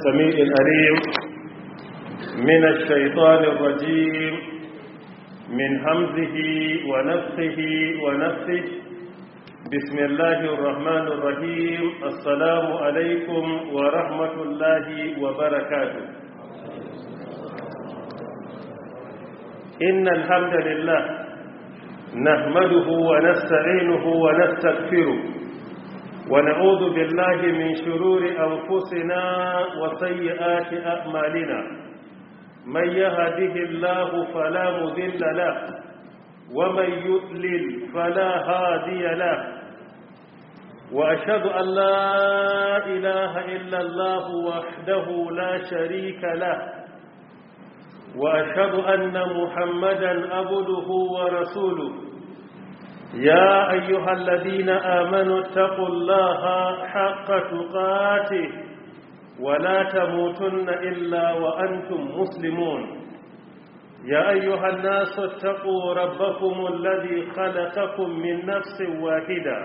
السميع الأليم من الشيطان الرجيم من همزه ونفخه ونفخه بسم الله الرحمن الرحيم السلام عليكم ورحمة الله وبركاته إن الحمد لله نحمده ونستعينه ونستغفره ونعوذ بالله من شرور أنفسنا وسيئات أعمالنا من يهده الله فلا مذل له ومن يؤلل فلا هادي له وأشهد أن لا إله إلا الله وحده لا شريك له وأشهد أن محمدا عبده ورسوله يا أيها الذين آمنوا اتقوا الله حق تقاته ولا تموتن إلا وأنتم مسلمون يا أيها الناس اتقوا ربكم الذي خلقكم من نفس واحدة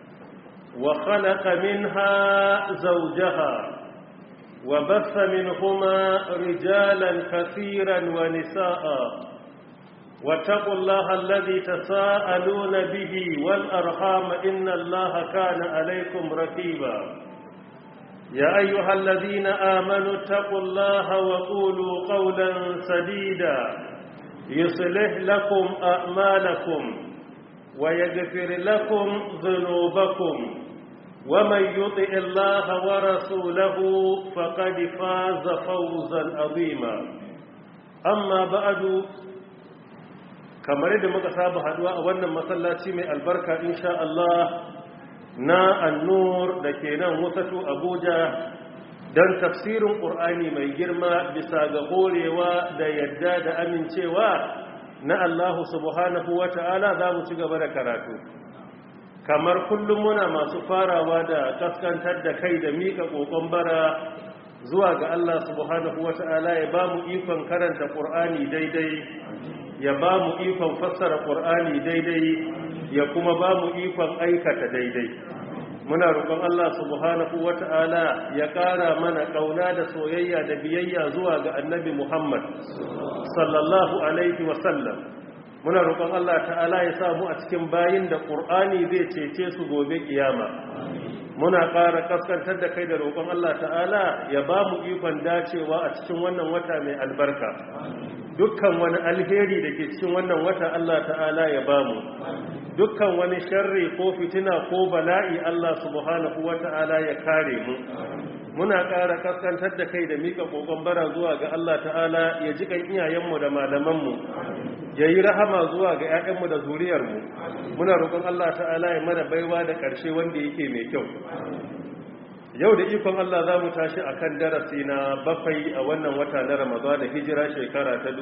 وخلق منها زوجها وبث منهما رجالا كثيرا ونساء واتقوا الله الذي تساءلون به والأرحام إن الله كان عليكم ركيبا يا أيها الذين آمنوا اتقوا الله وقولوا قولا سديدا يصلح لكم أعمالكم ويغفر لكم ذنوبكم ومن يطع الله ورسوله فقد فاز فوزا عظيما أما بعد kamar yadda muka saba haduwa a wannan masallaci mai albarka insha Allah na annur da ke nan wasatu Abuja don tafsirin ƙur'ani mai girma bisa ga horewa da yadda da amincewa na Allah subhanahu wa ta'ala za mu ci gaba da karatu kamar kullum muna masu farawa da kaskantar da kai da miƙa ƙoƙon bara zuwa ga Allah subhanahu wa ta'ala ya ba mu ikon karanta ƙur'ani daidai ya ba mu ikon fassara ƙur'ani daidai ya kuma ba mu ikon aikata daidai muna roƙon Allah subhanahu wata'ala ya ƙara mana ƙauna da soyayya da biyayya zuwa ga annabi Muhammad sallallahu alaihi wasallam muna roƙon Allah ta'ala ya sa mu a cikin bayin da ƙur'ani zai cece su gobe kiyama muna ƙara kaskantar da kai da roƙon Allah ta'ala ya ba mu ikon dacewa a cikin wannan wata mai albarka dukkan wani alheri da ke cikin wannan wata Allah ta'ala ya ba mu dukkan wani sharri ko fitina ko bala'i Allah subhanahu wa ta'ala ya kare mu muna ƙara kaskantar da kai da mika kokon bara zuwa ga Allah ta'ala ya ji kan iyayenmu da malamanmu ya yi rahama zuwa ga 'ya'yanmu da zuriyarmu muna roƙon Allah ta'ala ya mana baiwa da ƙarshe wanda yake mai kyau yau da ikon Allah za mu tashi a kan darasi na bakwai a wannan wata na Ramadan da hijira shekara ta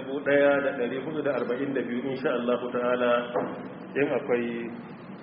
1442 insha Allah ta'ala in akwai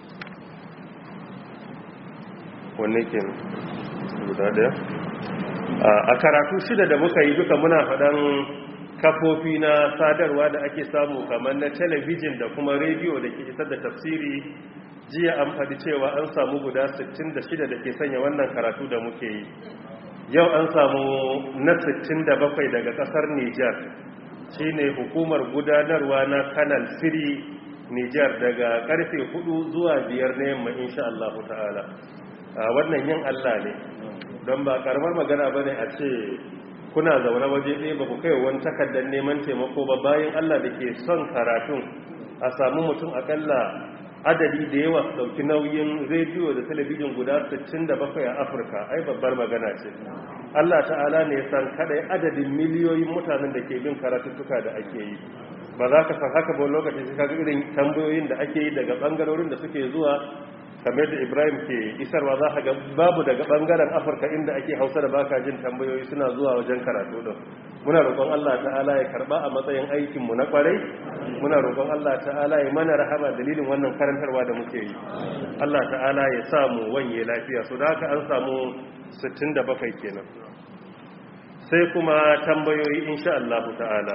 wanne ke guda daya a karatu shida da muka yi duka muna faɗan kafofi na sadarwa da ake samu kamar na talabijin da kuma rediyo da ke isar da tafsiri jiya an faɗi cewa an samu guda 66 da ke sanya wannan karatu da muke yi yau an samu na 67 daga ƙasar Nijar shine hukumar gudanarwa na kanal siri Nijar daga karfe 4 zuwa 5 na yamma insha Allah ta'ala wannan yin Allah ne don ba karamar magana bane a ce kuna zaune waje ɗaya ba ku kai wani takardar neman taimako ba bayan Allah da ke son karatun a samu mutum akalla adadi da yawa su dauki nauyin rediyo da talabijin guda 67 a afirka ai babbar magana ce allah ta'ala ne san kadai adadin miliyoyin mutanen da ke bin karatuttuka da ake yi ba za ka san haka ba lokaci sai kaga irin tambayoyin da ake yi daga bangarorin da suke zuwa kamar da ibrahim ke isarwa za ka ga babu daga bangaren afirka inda ake hausa da baka jin tambayoyi suna zuwa wajen karatu din muna roƙon allah ta'ala ya karba a matsayin aikinmu na kwarai muna roƙon allah ta'ala ya mana rahama dalilin wannan karantarwa da muke yi allah ta'ala ya samu wanye lafiya so da haka an samu 67 kenan sai kuma tambayoyi insha allah ta'ala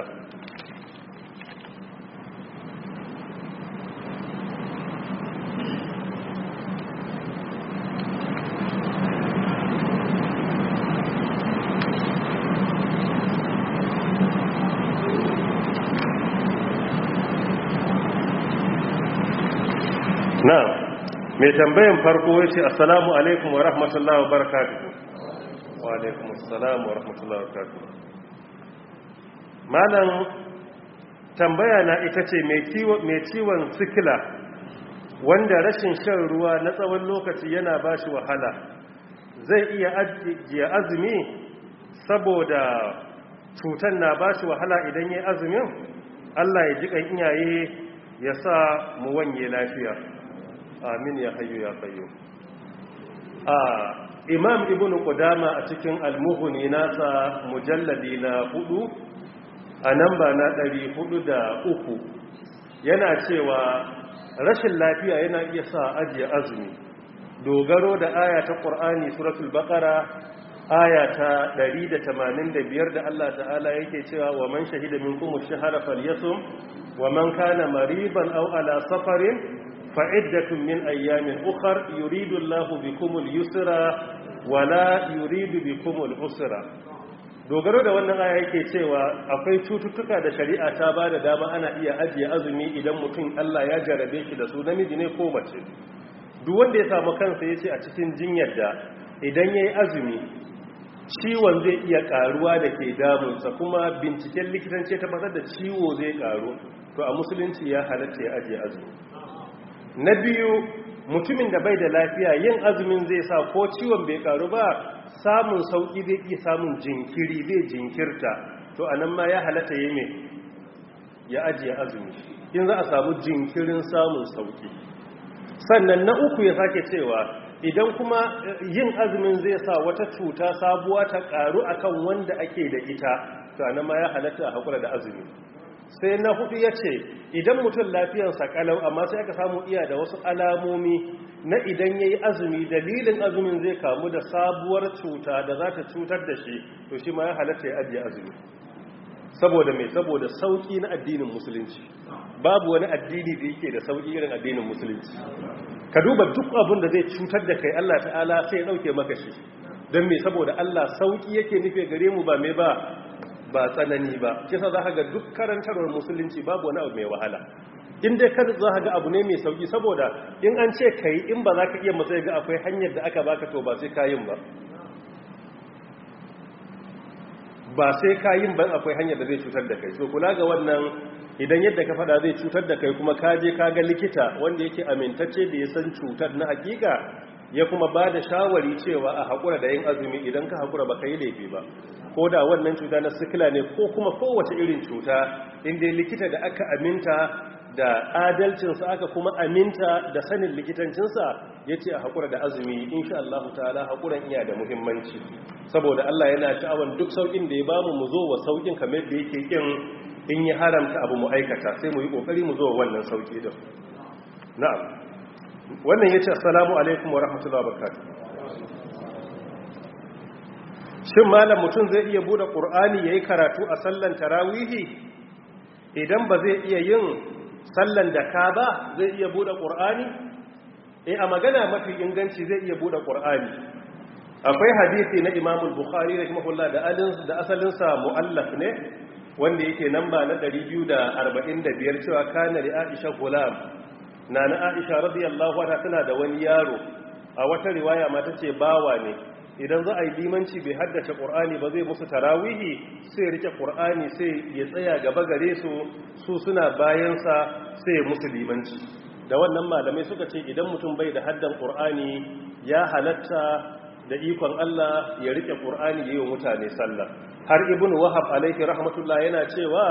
mai tambayan farko ya ce assalamu alaikum wa rahmatullahi wa barakatuhu wa alaikum assalamu wa rahmatullahi wa barakatuhu malam tambaya na ita ce mai ciwon sikila wanda rashin shan ruwa na tsawon lokaci yana ba shi wahala zai iya ajiye azumi saboda cutar na ba shi wahala idan ya azumin allah ya ji kan iyaye ya sa mu wanye lafiya amin ya hayo ya kayo a imam ibn qudama a cikin almuhuni nasa mujalladi na hudu a namba na ɗari hudu da uku yana cewa rashin lafiya yana iya sa ajiye azumi dogaro da aya ta ƙur'ani suratul baƙara aya ta 185 da Allah ta'ala yake cewa wa man shahida minkum ash-shahra falyasum wa man kana mariban aw ala safarin fa iddatun min ayyamin ukhra yuridu Allahu bikum al-yusra wa la yuridu bikum al-usra dogaro da wannan aya yake cewa akwai cututtuka da shari'a ta ba da dama ana iya ajiye azumi idan mutum Allah ya jarabe shi da su namiji ne ko mace duk wanda ya samu kansa yace a cikin jinyar da idan yayi azumi ciwon zai iya karuwa da ke damunsa kuma binciken likitanci ta tabbatar da ciwo zai karu to a musulunci ya halatta ya ajiye azumi na biyu mutumin da bai da lafiya yin azumin zai sa ko ciwon bai karu ba samun sauki zai iya samun jinkiri zai jinkirta to anan ma ya halatta yi mai ya ajiye azumi in za a samu jinkirin samun sauki sannan na uku ya sake cewa idan kuma yin azumin zai sa wata cuta sabuwa ta karu akan wanda ake da ita to anan ma ya halatta a hakura da azumi sai na hudu ya ce idan mutum lafiyarsa kalau amma sai aka samu iya da wasu alamomi na idan ya yi azumi dalilin azumin zai kamu da sabuwar cuta da za ta cutar da shi to shi ma ya halatta ya ajiye azumi saboda mai saboda sauki na addinin musulunci babu wani addini da yake da sauki irin addinin musulunci ka duba duk abin da zai cutar da kai Allah ta'ala sai ya dauke maka shi don mai saboda Allah sauki yake nufe gare mu ba mai ba ba tsanani ba kisa za ka ga duk karantarwar musulunci babu wani abu mai wahala in dai kada za ka ga abu ne mai sauki saboda in an ce ka yi in ba za ka iya matsayi ga akwai hanyar da aka baka to ba sai kayin ba ba sai kayin ban akwai hanyar da zai cutar da kai so kula ga wannan idan yadda ka fada zai cutar da kai kuma ka je ka ga likita wanda yake amintacce da ya san cutar na hakika ya kuma ba da shawari cewa a haƙura da yin azumi idan ka haƙura ba ka yi laifi ba ko da wannan cuta na sikila ne ko kuma kowace irin cuta inda likita da aka aminta da adalcinsa aka kuma aminta da sanin likitancinsa ya ce a haƙura da azumi insha Allah ta'ala haƙuran iya da muhimmanci saboda Allah yana sha'awan duk sauƙin da ya bamu mu zo wa sauƙin kamar da yake kin in ya haramta abu mu aikata sai mu yi ƙoƙari mu zo wa wannan sauƙi din na'am wannan yace assalamu alaikum wa rahmatullahi wa barakatuh shin malam mutum zai iya bude qur'ani yayi karatu a sallan tarawihi idan ba zai iya yin sallan da ka ba zai iya bude qur'ani eh a magana mafi inganci zai iya bude qur'ani akwai hadisi na Imam al-Bukhari rahimahullah da alin da asalin sa muallaf ne wanda yake namba na 245 cewa kana li Aisha gulam nana Aisha radiyallahu anha tana da wani yaro a wata riwaya ma tace bawa ne idan za a yi limanci bai haddace ƙur'ani ba zai musu tarawihi sai rike ƙur'ani sai ya tsaya gaba gare su su suna bayansa sai musu limanci da wannan malamai suka ce idan mutum bai da haddan ƙur'ani ya halatta da ikon Allah ya rike ƙur'ani ya yi wa mutane sallah har ibn wahab alaihi rahmatullah yana cewa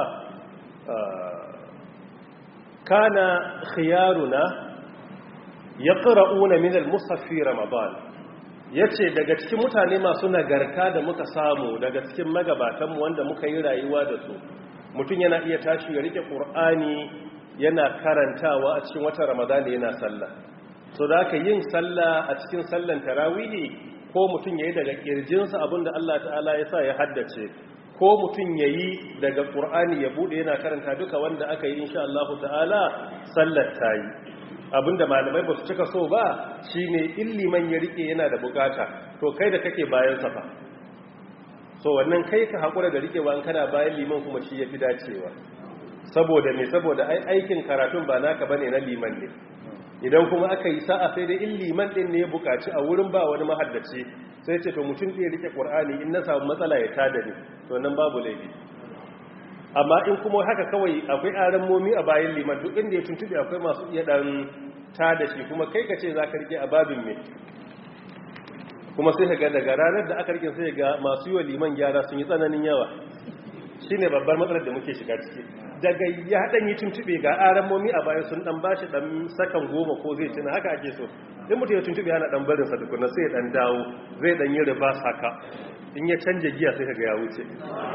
kana khiyaruna yaqra'una min al-mushaf fi ramadan ya ce daga cikin mutane masu nagarta da muka samu daga cikin magabatanmu wanda muka yi rayuwa da su mutum yana iya tashi ya rike ƙur'ani yana karantawa a cikin watan ramadana yana sallah so da aka yin sallah a cikin sallan tarawihi ko mutum ya yi daga ƙirjinsa abinda allah ta'ala ya sa ya haddace ko mutum ya yi daga ƙur'ani ya buɗe yana karanta duka wanda aka yi insha allahu ta'ala sallar ta yi abinda malamai ba su cika so ba shine illiman ya rike yana da bukata to kai da kake bayan safa so wannan kai ka hakura da rikewa in kana bayan liman kuma shi yafi dacewa saboda me saboda ai aikin karatun ba naka bane na liman ne idan kuma aka yi sa'a sai dai in liman din ne ya bukaci a wurin ba wani mahaddaci sai ce to mutum ɗaya rike ƙur'ani in na samu matsala ya tada ni to nan babu laifi amma in kuma haka kawai akwai aran momi a bayan liman duk inda ya tuntube akwai masu iya dan tada shi kuma kai ka ce za ka rike a babin me kuma sai ka ga daga ranar da aka rike sai ga masu yi wa liman gyara sun yi tsananin yawa shine babbar matsalar da muke shiga ciki daga ya dan yi tuntube ga aran momi a bayan sun dan bashi dan sakan goma ko zai tuna haka ake so in mutum ya tuntube yana dan barin sa tukuna sai ya dan dawo zai dan yi riba haka in ya canja giya sai kaga ya wuce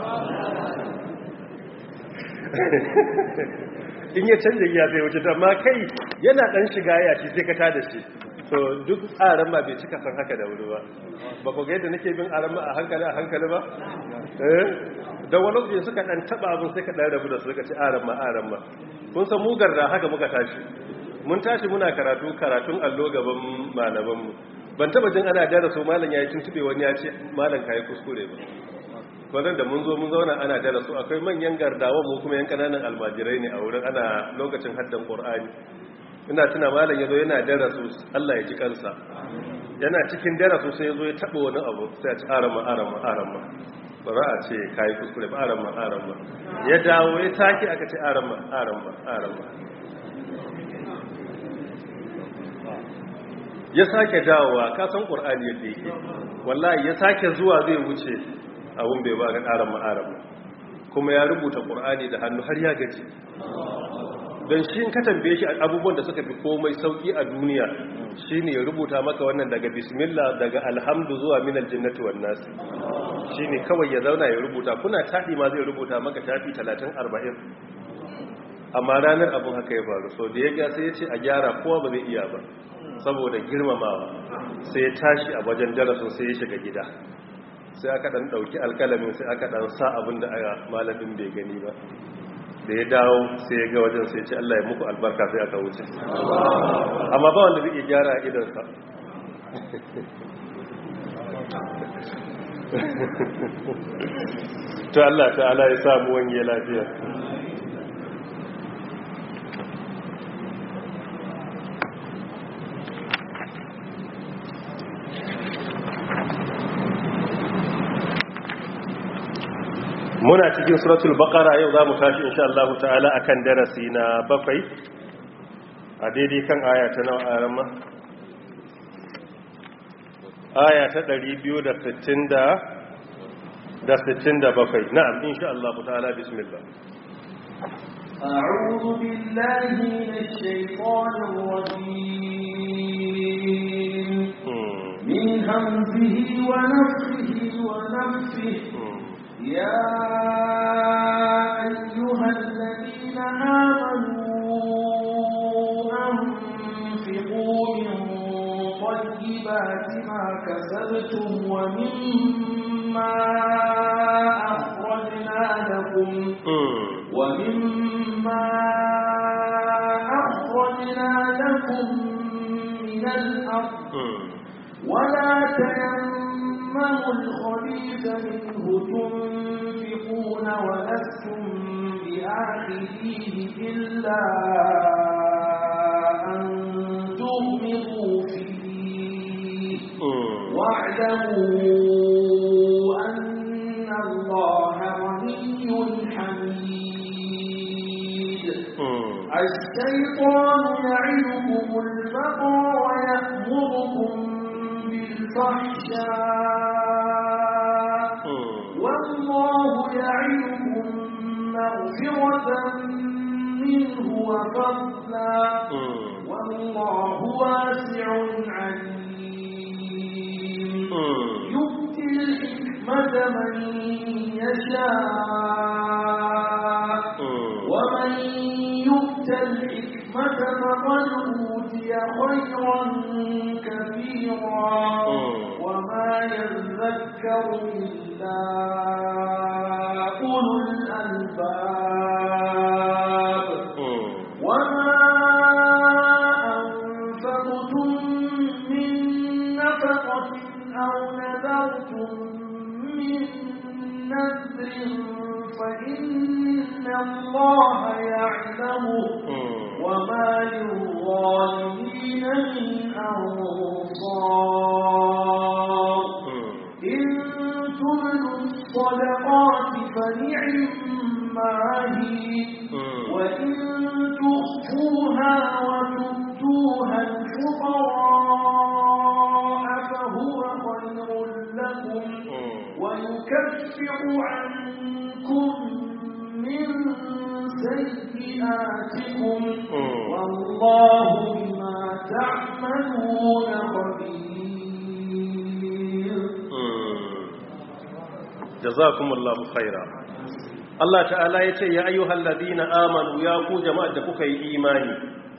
in ya canja giya sai wuce amma kai yana dan shiga ya shi sai ka tada shi to duk aran ma bai cika san haka da wuri ba ba ku ga yadda nake bin aran ma a hankali a hankali ba eh da wani lokaci suka dan taba abin sai ka dan rabu da su suka ci aran ma aran ma kun san mu garda haka muka tashi mun tashi muna karatu karatun allo gaban malaman mu ban taba jin ana daraso malam yayi tuntube wani ya ce malam kai kuskure ba wannan da mun zo mun zauna ana daraso akwai manyan gardawa mu kuma yan kananan almajirai ne a wurin ana lokacin haddan qur'ani ina tuna malam yazo yana daraso Allah ya ji kansa yana cikin daraso sai yazo ya taba wani abu sai ya ci arama arama arama ba za a ce kayi kuskure ba arama arama ya dawo ya take aka ce arama arama arama ya sake dawowa ka san qur'ani yadda yake wallahi ya sake zuwa zai wuce abun bai ba ga arama arama kuma ya rubuta qur'ani da hannu har ya gaji don shi ka tambaye shi abubuwan da suka fi komai sauki a duniya shine ya rubuta maka wannan daga bismillah daga alhamdu zuwa minal jannati wan nas shine kawai ya zauna ya rubuta kuna tafi ma zai rubuta maka tafi 30 40 amma ranar abun haka ya faru so da ya ga sai ya ce a gyara kowa ba zai iya ba saboda girmamawa sai ya tashi a wajen darasin sai ya shiga gida sai aka dan dauki alkalamin sai aka dan sa abin da malamin bai gani ba da ya dawo sai ya ga wajen sai ce Allah ya muku albarka sai aka wuce amma ba wanda zai gyara a idansa to Allah ta'ala ya samu wani lafiya muna cikin suratul baqara yau zamu tashi insha Allah ta'ala akan darasi na bakwai a daidai kan aya ta nawa arama aya ta 260 da da 67 na'am insha Allah ta'ala bismillah أعوذ بالله من الشيطان الرجيم من همزه ونفخه ونفخه يا أيها الذين آمنوا أنفقوا من طيبات ما كسبتم ومما أخرجنا لكم ومما أخرجنا لكم من الأرض ولا تيمموا الخبيث منه تنفقون ولستم بآخذيه إلا أن تغمضوا فيه واعلموا أن الله غني حميد الشيطان يعدكم الفقر ويأمركم بالفحشاء والله يعدكم مغفرة منه وفضلا والله واسع عليم يؤتي الحكمة من يشاء ومن يؤت الحكمة فقد أوتي خيرا كثيرا وما يذكر إلا أولو الألباب وما أنفقتم من نفقة أو نذرتم من نذر فإن الله يعلمه وما للظالمين من أنصار إن تبدوا الصدقات فنعما هي وإن تخفوها وتؤتوها الفقراء فهو خير لكم ويكفر عنكم من سيئاتكم والله بما تعملون خبير jazakumullahu khaira Allah ta'ala yace ya ayyuhal ladina amanu ya ku jama'ar da kuka yi imani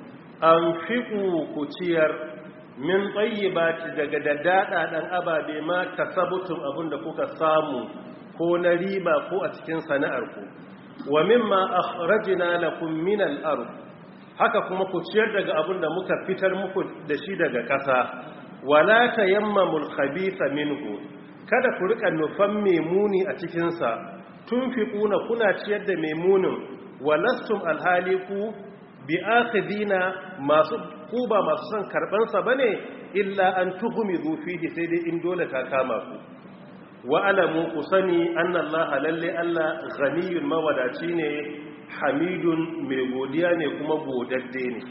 anfiqu ku ciyar min tayyibati daga dadada dan ababe ma kasabtum abinda kuka samu ko na riba ko a cikin sana'ar ku wa mimma akhrajna lakum min al-ard haka kuma ku ciyar daga abinda muka fitar muku da shi daga ƙasa wala tayammamul khabitha minhu kada ku rika nufan memuni a cikinsa tun fi kuna kuna ciyar da memunin walastum alhali ku bi akhidina masu ku ba masu son karbansa bane illa an tuhumi fihi sai dai in dole ta kama ku wa alamu ku sani annallaha lalle Allah ghaniyun mawadaci ne hamidun mai godiya ne kuma godadde ne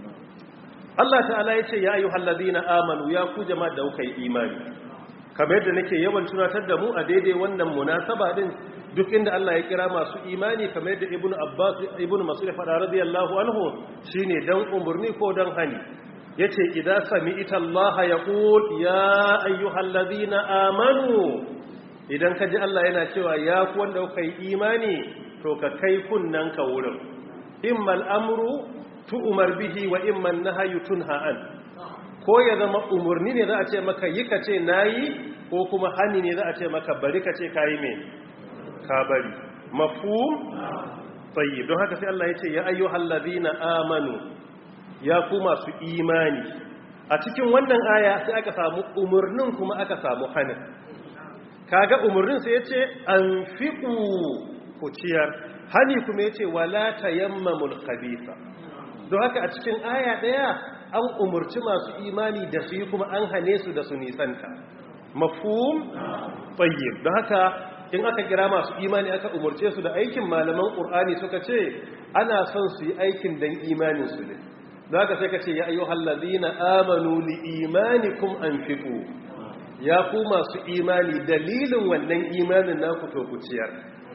Allah ta'ala ya ce ya ayyuhal ladina amanu ya ku jama'a da kuka yi imani kamar yadda nake yawan tunatar da mu a daidai wannan munasaba din duk inda Allah ya kira masu imani kamar yadda ibnu abbas ibnu mas'ud fada radiyallahu anhu shine dan umurni ko dan hani yace idza sami'ta Allah yaqul ya ayyuhalladhina amanu idan kaji Allah yana cewa ya ku wanda kuka yi imani to ka kai kunnan ka wurin immal amru tu'mar bihi wa imman nahyu tunha an ko ya zama umarni ne za a ce maka yi ka ce na yi ko kuma hani ne za a ce maka bari ka ce ka yi mai ka bari mafu tsayi don haka sai Allah ya ce ya ayyo hallazi na amanu ya ku masu imani a cikin wannan aya sai aka samu umarnin kuma aka samu hanin kaga umarnin sai ya ce an fiƙu ku ciyar hani kuma ya ce wala tayammamul khabitha don haka a cikin aya ɗaya an umarci masu imani da su yi kuma an hane su da su nisanta mafhum tayyib don haka in aka kira masu imani aka umarce su da aikin malaman qur'ani suka ce ana son su yi aikin dan imanin su ne don haka sai ka ce ya ayyuhal ladina amanu li imanikum anfiqu ya ku masu imani dalilin wannan imanin naku to ku ciyar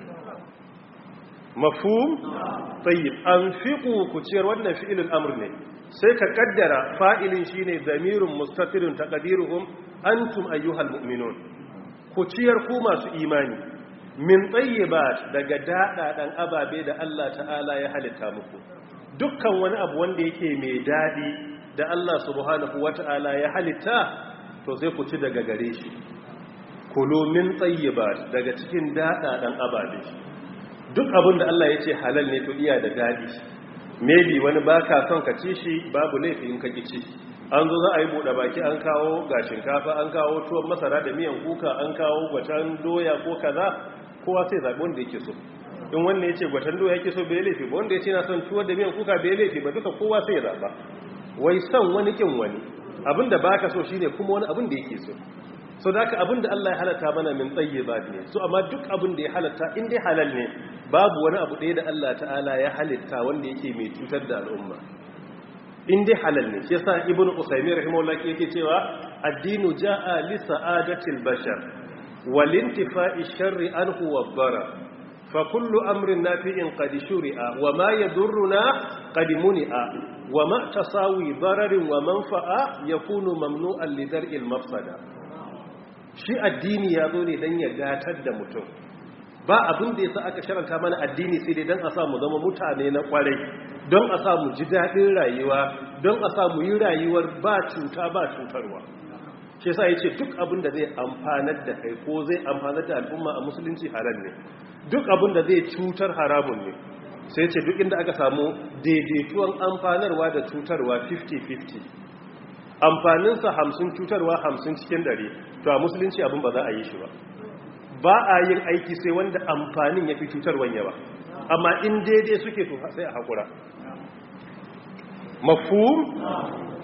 mafhum tayyib anfiqu ku ciyar wannan fi'ilul amr ne sai ka kaddara fa'ilin shine zamirun mustatirun taqdiruhum antum ayyuhal mu'minun ku ciyar ku masu imani min tayyibat daga dadadan ababe da Allah ta'ala ya halitta muku dukkan wani abu wanda yake mai dadi da Allah subhanahu wata'ala ya halitta to sai ku ci daga gare shi kulu min tayyibat daga cikin dadadan ababe duk abin da Allah ya ce halal ne to iya da dadi maybe wani ba ka son ka ci shi babu laifi in ka ki ci an zo za a yi buɗe baki an kawo ga shinkafa an kawo tuwon masara da miyan kuka an kawo gwatan doya ko kaza kowa sai zaɓi wanda yake so in wanda ya ce gwatan doya yake so bai laifi ba wanda ya ce na son tuwon da miyan kuka bai laifi ba duka kowa sai ya zaɓa wai son wani kin wani abin da baka so shine kuma wani abin da yake so so da haka abin da Allah ya halatta mana min tsayyaba ne so amma duk abin da ya halatta in dai halal ne babu wani abu ɗaya da Allah ta'ala ya halitta wanda yake mai cutar da al'umma in dai halal ne shi yasa ibnu usaymin rahimahullah yake cewa addinu jaa li sa'adatil bashar wal intifa'i sharri anhu wabbara fa kullu amrin nafi'in qad shuri'a wa ma yadurruna qad muni'a wa ma tasawi dararin wa manfa'a yakunu mamnu'an li dar'il mafsada shi addini ya zo ne dan ya gatar da mutum ba abin da yasa aka sharanta mana addini sai dai dan a sa mu zama mutane na kwarai don a sa mu ji daɗin rayuwa don a sa mu yi rayuwar ba cuta ba cutarwa shi yasa yace duk abin da zai amfanar da kai ko zai amfanar da al'umma a musulunci halal ne duk abin da zai cutar haramun ne sai yace duk inda aka samu daidaituwan amfanarwa da cutarwa 50-50 amfaninsa 50 cutarwa 50 cikin dare to a musulunci abin ba za a yi shi ba ba a yin aiki sai wanda amfanin ya fi cutarwan yawa amma in daidai suke to sai a haƙura mafhum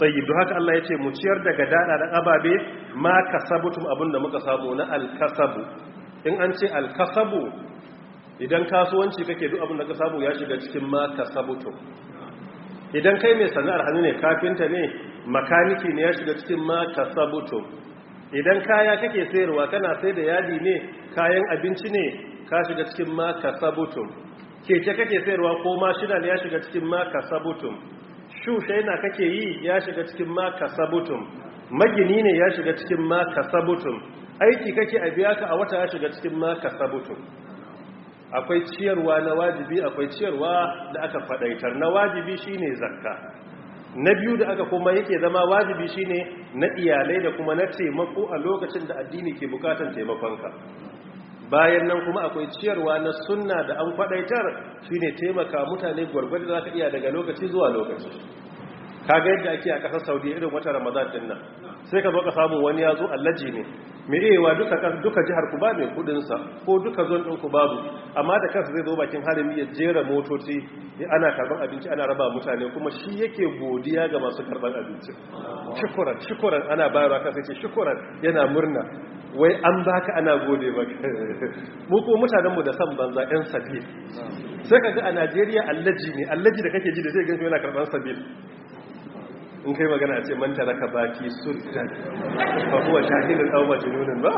tayyib don haka Allah ya ce mu ciyar daga dada da ababe ma kasabutum abinda muka samu na alkasabu in an ce alkasabu idan kasuwanci kake duk abinda ka samu ya shiga cikin ma kasabutum idan kai mai sana'ar hannu ne kafinta ne makaniki ne ya shiga cikin ma kasabutum idan kaya kake sayarwa kana sai da yadi ne kayan abinci ne ka shiga cikin ma kasabutum keke kake sayarwa ko mashina ne ya shiga cikin ma kasabutum shushaina kake yi ya shiga cikin ma kasabutum magini ne ya shiga cikin ma kasabutum aiki kake a biya ka a wata ya shiga cikin ma kasabutum akwai ciyarwa na wajibi akwai ciyarwa da aka fadaitar na wajibi shine zakka na biyu da aka kuma yake zama wajibi shine na iyalai da kuma na taimako a lokacin da addini ke bukatan taimakonka bayan nan kuma akwai ciyarwa na sunna da an kwadaitar shine taimaka mutane gwargwado za ka iya daga lokaci zuwa lokaci kaga yadda ake a kasar saudi irin wata ramadan din nan sai ka zo ka samu wani ya zo allaji ne mai iyawa duka duka jihar ku ba mai kudin sa ko duka zon din ku babu amma da kansa zai zo bakin harami ya jera motoci ya ana karban abinci ana raba mutane kuma shi yake godiya ga masu karban abinci shukuran shukuran ana bayarwa kansa ce shukuran yana murna wai an baka ana gode maka mu ko mutanenmu da san banza yan sabil sai ka ga a Najeriya allaji ne allaji da kake ji da zai ganshi yana karban sabil in kai magana a ce man taraka baki sultan fa huwa jahilun aw majnunun ba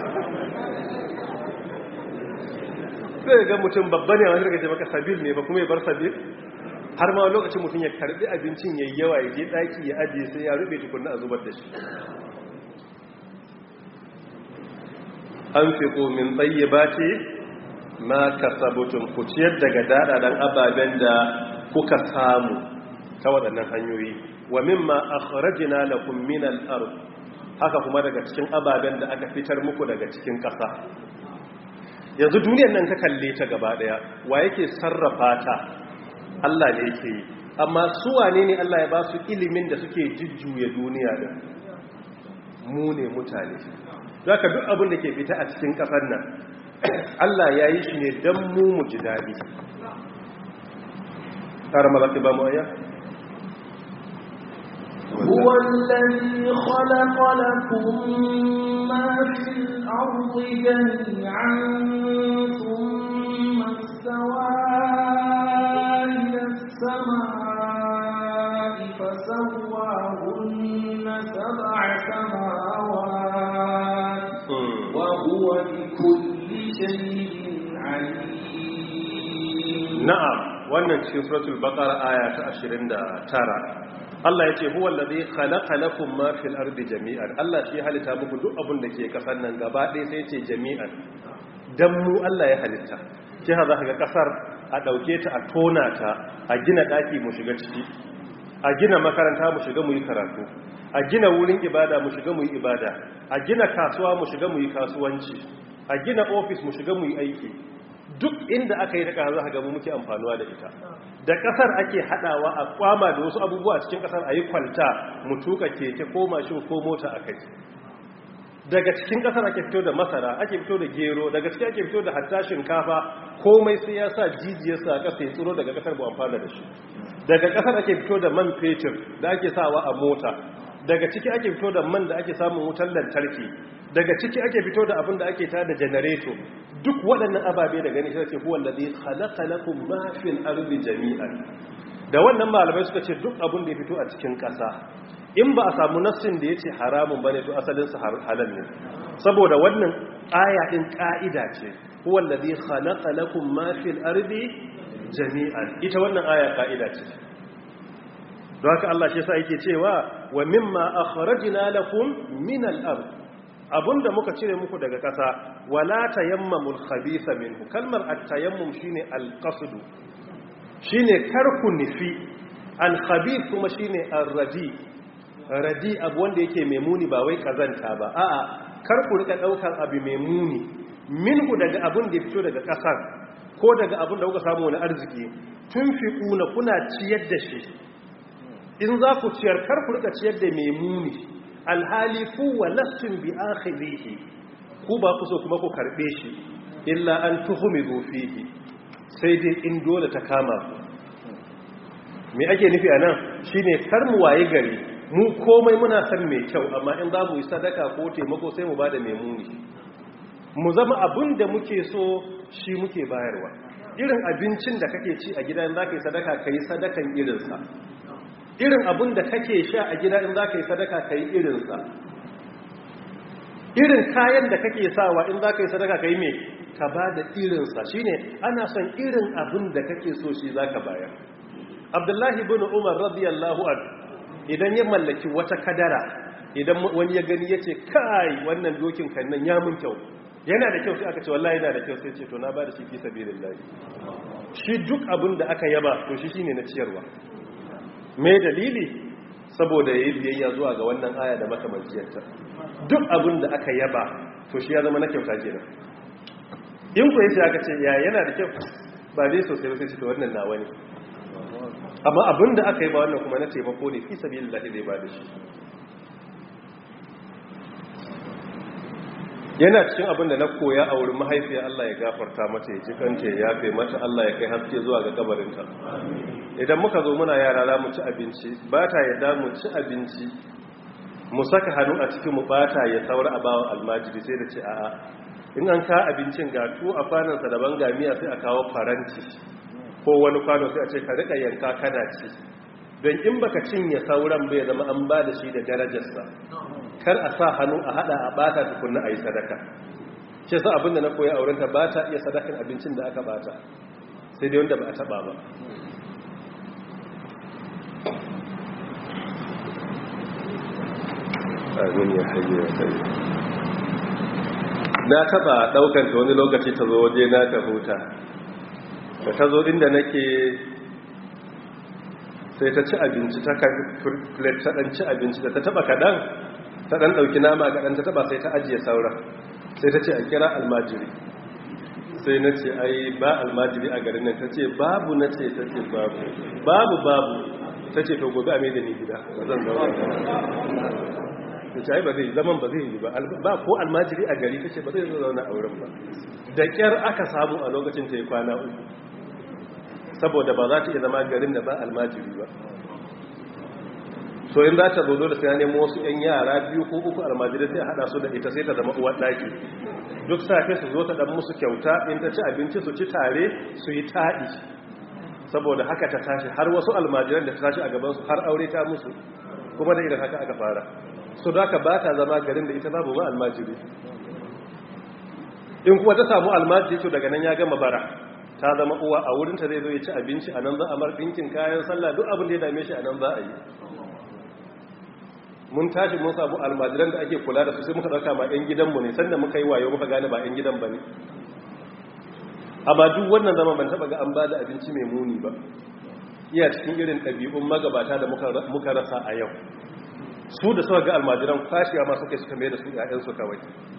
sai ga mutum babba ne wanda kace maka sabil ne ba kuma ya bar sabil har ma lokacin mutum ya karbi abincin yayi yawa ya je daki ya ajiye sai ya rube tukunna a zubar da shi an fi min tsayyabati ma kasabutun ku ciyar daga dadadan ababen da kuka samu ta waɗannan hanyoyi wa mimma akhrajna lakum min al-ard haka kuma daga cikin ababen da aka fitar muku daga cikin ƙasa yanzu duniyar nan ka kalle ta gaba daya wa yake sarrafa ta Allah ne yake yi amma su wane ne Allah ya ba su ilimin da suke jujjuya duniya da mu ne mutane za ka duk abin da ke fita a cikin ƙasar nan Allah ya yi shi ne don mu mu ji daɗi ƙara malafi ba mu aya? هو الذي خلق لكم ما في الأرض جميعا ثم استوى إلى السماء فسواهن سبع سماوات وهو بكل شيء عليم na'am wannan cikin suratul baqara aya ta 29 Allah yace huwa allazi khalaqa lakum ma fil ardi jami'an Allah shi halitta muku duk abin da ke kasar nan gaba ɗaya sai yace jami'an dan mu Allah ya halitta shi ha za ka ga kasar a dauke ta a tona ta a gina daki mu shiga ciki a gina makaranta mu shiga mu yi karatu a gina wurin ibada mu shiga mu yi ibada a gina kasuwa mu shiga mu yi kasuwanci a gina ofis mu shiga mu yi aiki duk inda aka yi da ƙasa za ga mu muke amfanuwa da ita da ƙasar ake haɗawa a kwama da wasu abubuwa cikin ƙasar a yi kwalta mu tuka keke ko mashin ko mota a kai daga cikin ƙasar ake fito da masara ake fito da gero daga cikin ake fito da hatta shinkafa komai sai ya sa jijiyarsa a ƙasa ya tsiro daga ƙasar bu amfana da shi daga ƙasar ake fito da man fetur da ake sawa a mota daga ciki ake fito da man da ake samun wutar lantarki daga ciki ake fito da abin da ake tada janareto duk waɗannan ababe da gani sai ce huwa allazi khalaqa lakum ma fil ardi jami'an da wannan malamai suka ce duk abin da ya fito a cikin ƙasa in ba a samu nassin da yace haramun bane to asalin sa halal ne saboda wannan aya din ka'ida ce huwa allazi khalaqa lakum ma fil ardi jami'an ita wannan aya ka'ida ce don haka Allah shi yasa yake cewa wa mimma akhrajna lakum min al-ard abunda muka cire muku daga ƙasa wala tayammamul khabitha minhu kalmar at-tayammum shine al-qasd shine karku nufi al-khabith kuma shine ar-radi radi abu wanda yake mai muni ba wai kazanta ba a'a karku rika daukar abu mai muni minhu daga abun da fito daga ƙasar ko daga abun da kuka samu wani arziki tunfiquna kuna ciyar da shi in za ku ciyar kar ku rika ciyar da mai muni alhali ku wa lassun bi akhirihi ku ba ku so kuma ku karbe shi illa an tuhumidu fihi sai dai in dole ta kama ku me ake nufi anan shine kar mu waye gari mu komai muna san mai kyau amma in za mu yi sadaka ko taimako sai mu bada mai muni mu zama abin da muke so shi muke bayarwa irin abincin da kake ci a gida in za ka yi sadaka ka yi sadakan irinsa irin abin da kake sha a gida in za ka yi sadaka ka yi irinsa irin kayan da kake sawa in za ka yi sadaka ka yi mai ka ba da irinsa shi ne ana son irin abin da kake so shi za ka bayar abdullahi bin umar radiyallahu an idan ya mallaki wata kadara idan wani ya gani ya ce kai wannan dokin kannan ya mun kyau yana da kyau sai aka ce wallahi yana da kyau sai ce to na ba da shi fi sabilillahi shi duk abin da aka yaba to shi shine na ciyarwa me dalili saboda yayi biyayya zuwa ga wannan aya da makamanciyarta duk abin da aka yaba to shi ya zama na kyauta kenan in ku yace aka ce ya yana da kyau ba dai sosai ba sai ce to wannan nawa ne amma abin da aka yi ba wannan kuma na taimako ne fi sabilillahi zai ba da shi yana cikin abin da na koya a wurin mahaifiya Allah ya gafarta mata ya ji kanta ya yafe mata Allah ya kai haske zuwa ga kabarinta idan muka zo muna yara za mu ci abinci ba ta yadda mu ci abinci mu saka hannu a cikin mu ba ta ya saura a bawan almajiri sai da ce a'a in an ka abincin ga tu a kwanansa daban ga miya sai a kawo faranti ko wani kwano sai a ce ka rika yanka kana ci don in baka cinye sauran bai zama an ba da shi da darajarsa kar a sa hannu a hada a bata tukunna a yi sadaka ce sa abinda na koya aurenta ba ta iya sadakan abincin da aka bata sai dai wanda ba a taba ba amin ya hayye ya kai na taba daukan ta wani lokaci ta zo waje na ta huta da ta zo inda nake sai ta ci abinci ta kan plate ta dan ci abinci da ta taba kadan ta dan dauki nama kadan ta taba sai ta ajiye sauran sai ta ce a kira almajiri sai na ce ai ba almajiri a garin nan ta ce babu na ce ta ce babu babu babu ta ce to gobe a mai da ni gida ba zan zauna ta ce ai ba zai zaman ba zai yi ba ba ko almajiri a gari ta ce ba zai zauna a wurin ba da kyar aka samu a lokacin ta yi kwana uku saboda ba za ta iya zama garin da ba almajiri ba so in za ta zo da sai nemo wasu 'yan yara biyu ko uku almajirai sai a hada su da ita sai ta zama uwar daki duk safe su zo ta dan musu kyauta in ta ci abinci su ci tare su yi taɗi saboda haka ta tashi har wasu almajiran da ta tashi a gabansu har aure ta musu kuma da irin haka aka fara so da haka ba ta zama garin da ita babu ma almajiri in kuma ta samu almajiri to daga nan ya gama bara ta zama uwa a wurinta zai zo ya ci abinci a nan za a mar ɗinkin kayan sallah duk abin da ya dame shi a nan za a yi mun tashi mun samu almajiran da ake kula da su sai muka ɗauka ma 'yan gidanmu ne sanda muka yi wayo muka gane ba 'yan gidan ba ne a ba duk wannan zama ban taɓa ga an ba da abinci mai muni ba iya cikin irin ɗabi'un magabata da muka rasa a yau su da suka ga almajiran kwashewa masu kai suka mai da su 'ya'yansu kawai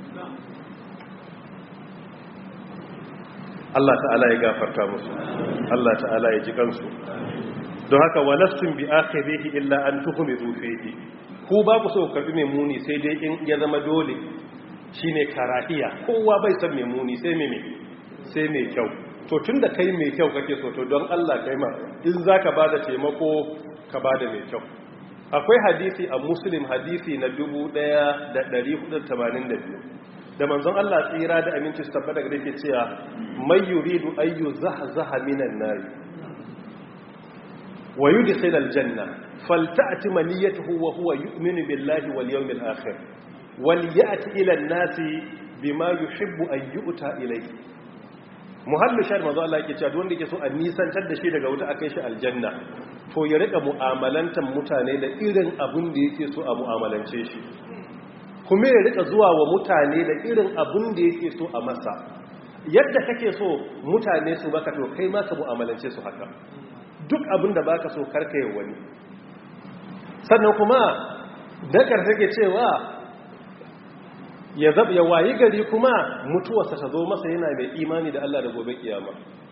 Allah ta'ala ya gafarta musu Allah ta'ala ya ji kansu don haka walastun bi akhirihi illa an tuhmidu fihi ku ba ku so karbi mai muni sai dai in ya zama dole shine karahiya kowa bai san mai muni sai mai sai mai kyau to tunda kai mai kyau kake so to don Allah kai ma in zaka bada taimako ka bada mai kyau akwai hadisi a muslim hadisi na 1482 da manzon Allah tsira da aminci su tabbata da yake cewa may yuridu ayyu zahzaha minan nar wa yudkhil aljanna falta'ti maniyatuhu wa huwa yu'minu billahi wal yawmil akhir wal ya'ti ila an-nasi bima yuhibbu an yu'ta ilayhi muhallu shar manzo Allah yake cewa wanda yake so a nisantar da shi daga wuta akai shi aljanna to ya rika mu'amalantan mutane da irin abin da yake so a mu'amalance shi kuma ya rika zuwa wa mutane da irin abin da yake so a masa yadda kake so mutane su baka to kai ma ka mu'amalance su haka duk abin da baka so karka yi wani sannan kuma dakar take cewa ya zab ya wayi gari kuma mutuwarsa ta zo masa yana mai imani da Allah da gobe kiyama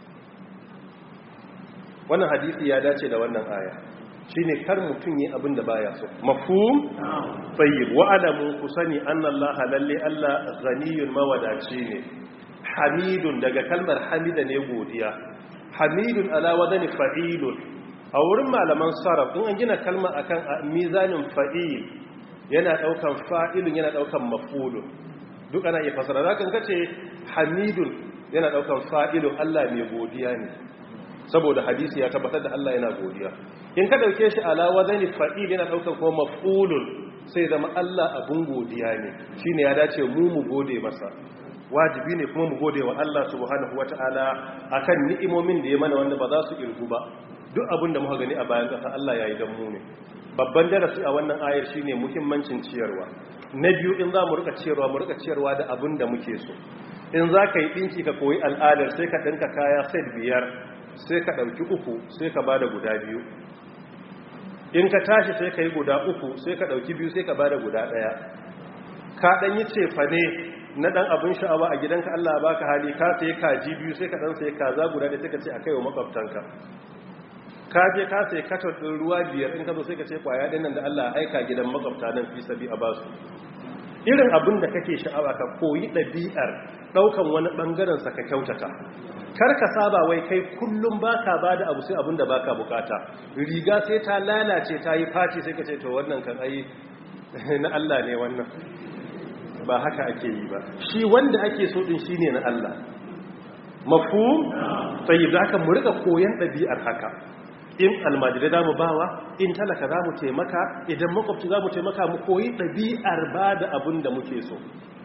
wannan hadisi ya dace da wannan aya shine kar mutun yi abin da baya so mafhum tayyib wa alamu kusani anna Allah lalle Allah ghaniyun mawadaci ne hamidun daga kalmar hamida ne godiya hamidun ala wadani fa'ilun a wurin malaman sarraf in an gina kalma akan mizanin fa'il yana daukan fa'ilun yana daukan maf'ulun duk ana iya fasara zakan kace hamidun yana daukan fa'ilun Allah mai godiya ne saboda hadisi ya tabbatar da Allah yana godiya in ka dauke shi ala wazani fa'il yana daukan kuma maf'ulun sai zama Allah abun godiya ne shine ya dace mu mu gode masa wajibi ne kuma mu gode wa Allah subhanahu wata'ala akan ni'imomin da ya mana wanda ba za su irgu ba duk abin da muka gani a bayan ƙasa Allah ya yi don mu ne babban darasi a wannan ayar shine muhimmancin ciyarwa na biyu in za mu rika ciyarwa mu rika ciyarwa da abin da muke so in za ka yi ɗinki ka koyi al'adar sai ka ɗinka kaya set biyar sai ka ɗauki uku sai ka ba da guda biyu in ka tashi sai ka yi guda uku sai ka ɗauki biyu sai ka ba da guda ɗaya ka ɗan yi cefane na ɗan abin sha'awa a gidanka Allah ba ka hali ka sai kaji biyu sai ka ɗan sai kaza guda ɗaya sai ka ce a kai wa makwabtanka ka je ka sai katon ɗin ruwa biyar in ka zo sai ka ce kwaya ɗin nan da Allah aika gidan makwabta nan fi sabi a basu irin abin da kake sha'awa ka koyi ɗabi'ar ɗaukan wani ɓangaren sa ka kyautata kar ka saba wai kai kullum baka ba da abu sai abin da baka bukata riga sai ta lalace ta yi faci sai ka ce to wannan kan ai na Allah ne wannan ba haka ake yi ba shi wanda ake so din shine na Allah mafhum sai da haka mu rika koyan ɗabi'ar haka in almajirai za mu bawa in talaka za mu taimaka idan makwabci za mu taimaka mu koyi ɗabi'ar ba da abin da muke so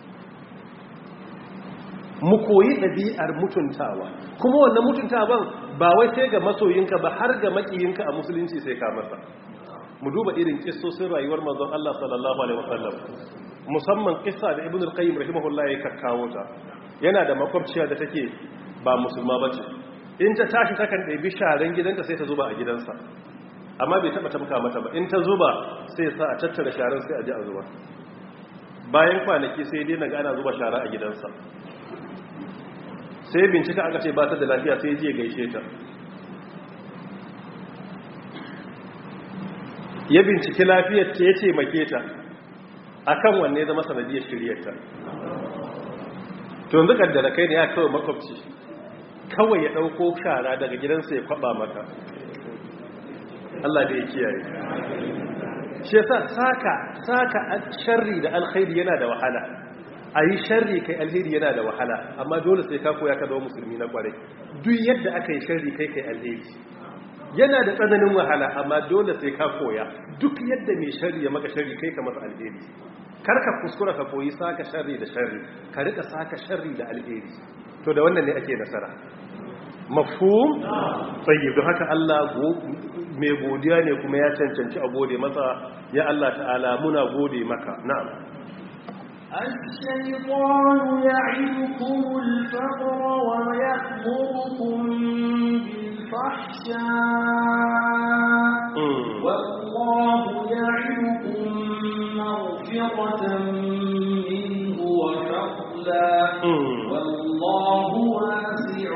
mu koyi ɗabi'ar mutuntawa kuma wannan mutuntawan ba wai sai ga masoyinka ba har ga makiyinka a musulunci sai ka masa mu duba irin kissosin rayuwar manzon Allah sallallahu alaihi wasallam musamman kissa da ibnu al-qayyim rahimahullah ya kakkawo ta yana da makwabciya da take ba musulma bace in ta tashi takan ɗabi sharan gidanta sai ta zuba a gidansa amma bai taɓa tamka mata ba in ta zuba sai sa a tattara sharan sai a ji a zuba bayan kwanaki sai dai naga ana zuba shara a gidansa sai bincika aka ce ba ta da lafiya sai je gaishe ta ya binciki lafiyar ta ya ce make ta akan wanne zama sanadiyar shiryarta to yanzu kaddara kai ne ya kawai makwabci kawai ya ɗauko shara daga gidansa ya kwaba maka Allah da ya kiyaye shi yasa saka saka sharri da alkhairi yana da wahala a yi sharri kai alheri yana da wahala amma dole sai ka koya ka zama musulmi na kwarai duk yadda aka yi sharri kai kai alheri yana da tsananin wahala amma dole sai ka koya duk yadda mai sharri ya maka sharri kai ka masa alheri karka kuskura ka koyi saka sharri da sharri ka rika saka sharri da alheri to da wannan ne ake nasara mafhum tayyib don haka Allah mai godiya ne kuma ya cancanci a gode masa ya Allah ta'ala muna gode maka na'am الشيطان يعدكم الفقر ويأمركم بالفحشاء والله يعدكم مغفرة منه وفضلا والله واسع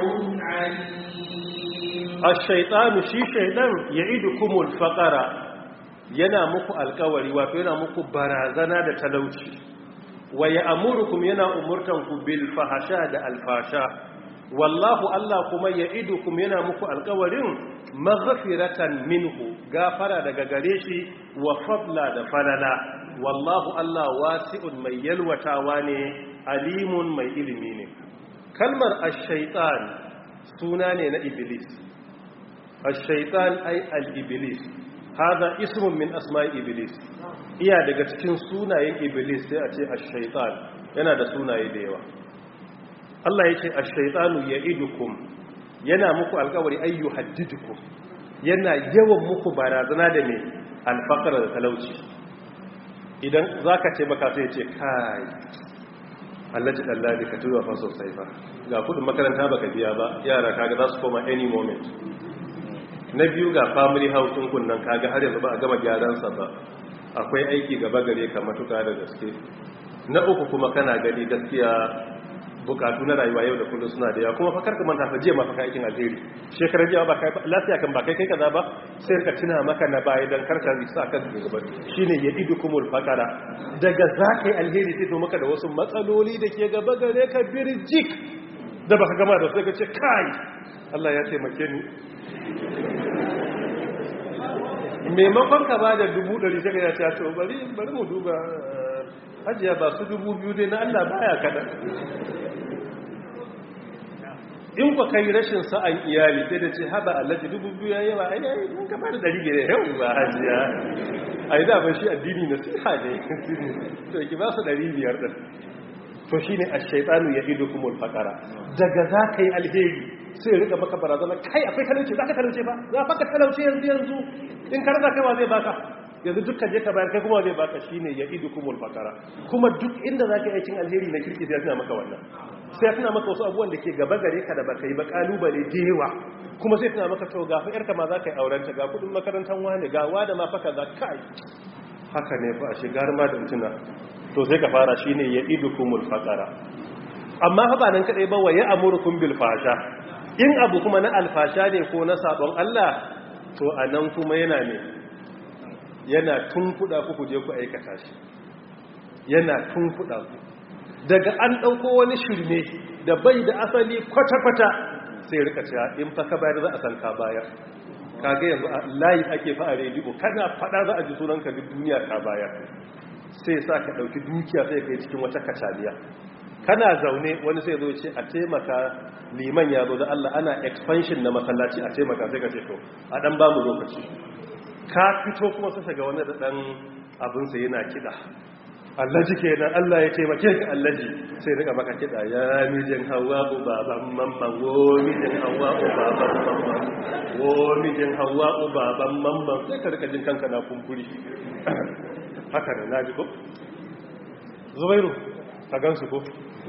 عليم الشيطان شي شيطان يعدكم الفقر yana muku alkawari wato yana muku barazana da talauci wa ya'murukum yana umurtanku bil fahasha da alfasha wallahu Allah kuma ya'idukum yana muku alkawarin maghfiratan minhu gafara daga gare shi wa fadla da falala wallahu Allah wasi'un mai yalwatawa ne alimun mai ilimi ne kalmar ash-shaytan suna ne na iblis ash-shaytan ay al-iblis hada ismun min asma'i iblis iya daga cikin sunayen iblis sai a ce ash-shaytan yana da sunaye da yawa Allah yake ash-shaytanu ya'idukum yana muku alƙawari ayyu haddidukum yana yawan muku barazana da me alfaqara da talauci idan zaka ce baka sai ce kai Allah ji dallali ka tuwa fa sosai fa ga kudin makaranta baka biya ba yara kaga za su koma any moment na biyu ga family house din kunnan kaga har yanzu ba a gama gyaran sa ba akwai aiki gaba gare ka matuka da gaske na uku kuma kana gani gaskiya bukatu na rayuwa yau da kullum suna da yawa kuma fa karka manta fa jiya ma fa aikin alheri shekarar jiya ba kai lafiya kan ba kai kai kaza ba sai ka tuna maka na baya dan karka risa kan gaba shine ya'idukumul faqara daga zakai alheri sai to maka da wasu matsaloli da ke gaba gare ka birjik da baka gama da sai ka ce kai Allah ya taimake ni maimakon ka ba da dubu ɗari sai ya ce to bari bari mu duba hajiya ba su dubu biyu dai na Allah baya kaɗan in ku kai rashin sa'an iyali sai da ce haɓa allaji dubu biyu ya yawa ai ai mun ka ba da ɗari biyar yau ba hajiya ai da ban shi addini na siha ne to ki ba su ɗari biyar ɗin to shine ash-shaytanu ya'idukumul faqara daga za ka yi alheri sai rika maka barazana kai akwai talauci za ka talauce ba za ka talauce yanzu yanzu in ka rasa kai ma zai baka yanzu dukkan je ka bayar kai kuma zai baka shine ya'idukumul faqara kuma duk inda za ka yi aikin alheri na kirki sai tana maka wannan sai tana maka wasu abubuwan da ke gaba gare ka da baka yi ba kalubale da yawa kuma sai tana maka to ga fa yarka ma za ka yi aurenta ga kudin makarantar wani ga wa da ma faka za kai haka ne fa a shigar ma da mutuna to sai ka fara shine ya'idukumul faqara amma fa ba nan kadai ba wa ya'murukum bil fasha in abu kuma na alfasha ne ko na sabon Allah to anan kuma yana ne yana tunkuda ku kuje ku aikata shi yana tunkuda ku daga an dauko wani shirme da bai da asali kwata-kwata sai rika cewa in fa ka bayar za a san ka bayar kaga yanzu a layi ake fa a rediyo kana fada za a ji sunanka duk duniya ka bayar sai sa ka dauki dukiya sai kai cikin wata kacaliya kana zaune wani sai zo ce a taimaka liman ya zo da Allah ana expansion na masallaci a taimaka sai ka ce to a dan ba mu lokaci ka fito kuma sai ga wani da dan abin sa yana kida Allaji kenan Allah ya taimake ka Allaji sai rika maka kida ya mijin Hawwa baban mamman wo mijin Hawwa baban mamman wo mijin Hawwa baban mamman sai ka rika jin kanka na kumburi haka ne naji ko Zubairu ka gansu ko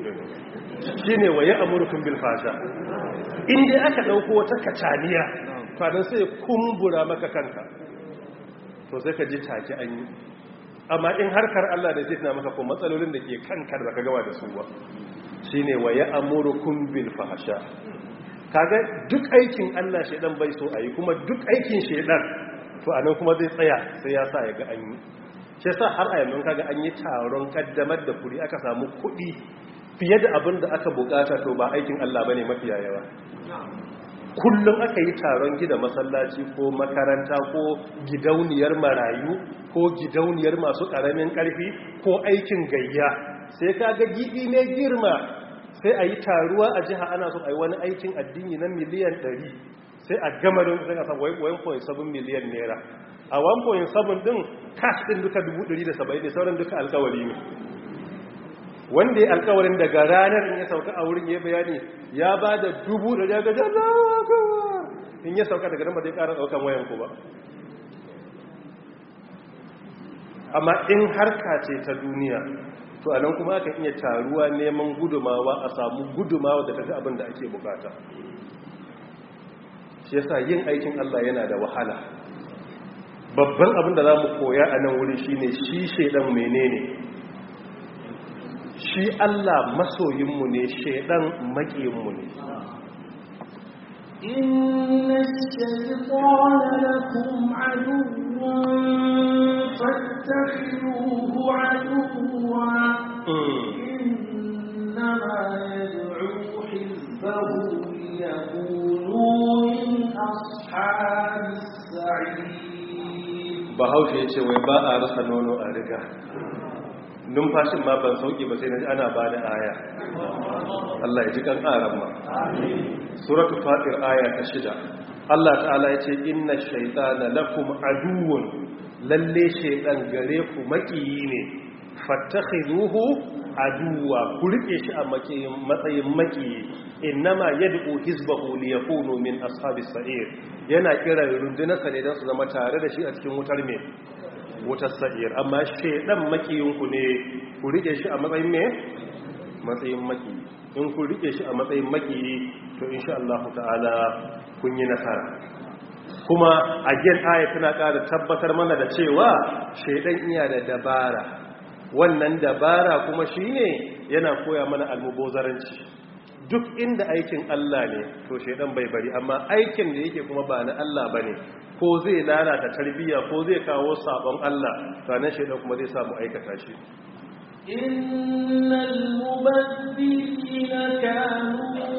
shi ne waye amurkun bilfasha inda aka ɗauko wata kacaniya kwanan sai kumbura maka kanka to sai ka ji take an yi amma in harkar Allah da zai tana maka ko matsalolin da ke kankar da ka gawa da su ba shi ne waye amurkun bilfasha kaga duk aikin Allah shaidan bai so a yi kuma duk aikin shaidan to anan kuma zai tsaya sai ya sa ya ga an yi shi sa har a yanzu kaga an yi taron kaddamar da kuri aka samu kuɗi fiye da abin da aka bukata to ba aikin Allah bane mafiya yawa kullum aka yi taron gida masallaci ko makaranta ko gidauniyar marayu ko gidauniyar masu ƙaramin ƙarfi ko aikin gayya sai kaga gidi ne girma sai a yi taruwa a jiha ana so a yi wani aikin addini na miliyan 100 sai a gama don sai a san 1.7 miliyan naira a 1.7 din cash din duka 170 ne sauran duka alkawari ne wanda ya alkawarin daga ranar in ya sauka a wurin ya bayani ya ba da dubu da daga jazawa in ya sauka daga nan ba zai ƙara ɗaukan wayan ku ba amma in harka ce ta duniya to a nan kuma aka iya taruwa neman gudumawa a samu gudumawa da tafi abin da ake bukata shi yasa yin aikin Allah yana da wahala babban abin da za mu koya a nan wuri shine shi shaidan menene shi Allah masoyinmu ne shaidan maƙiyinmu ne إن الشيطان لكم عدو فاتخذوه عدوا إنما يدعو حزبه ليكونوا من أصحاب السعير bahaushe ya ce wai ba a rasa nono a riga numfashin ma ban sauki ba sai na ji ana ba da aya Allah ya ji kan ƙaran ma suratul fatir aya ta shida Allah ta'ala ya ce inna shaytana lakum aduwwun lalle shaytan gare ku makiyi ne fattakhiduhu aduwa ku rike shi a matsayin makiyi innama yad'u hizbahu liyakunu min ashabis sa'ir yana kira rundunarsa ne don su zama tare da shi a cikin wutar me wutar sa'ir amma shedan makiyinku ne ku rike shi a matsayin me matsayin makiyi in ku rike shi a matsayin makiyi to insha Allah ta'ala kun yi nasara kuma again aya tana ƙara tabbatar mana da cewa shedan iya da dabara wannan dabara kuma shine yana koya mana almubozaranci duk inda aikin Allah ne to shedan bai bari amma aikin da yake kuma ba na Allah bane ko zai lalata tarbiyya ko zai kawo sabon Allah sanan shedan kuma zai samu aikata shi innal mubaddilina kanu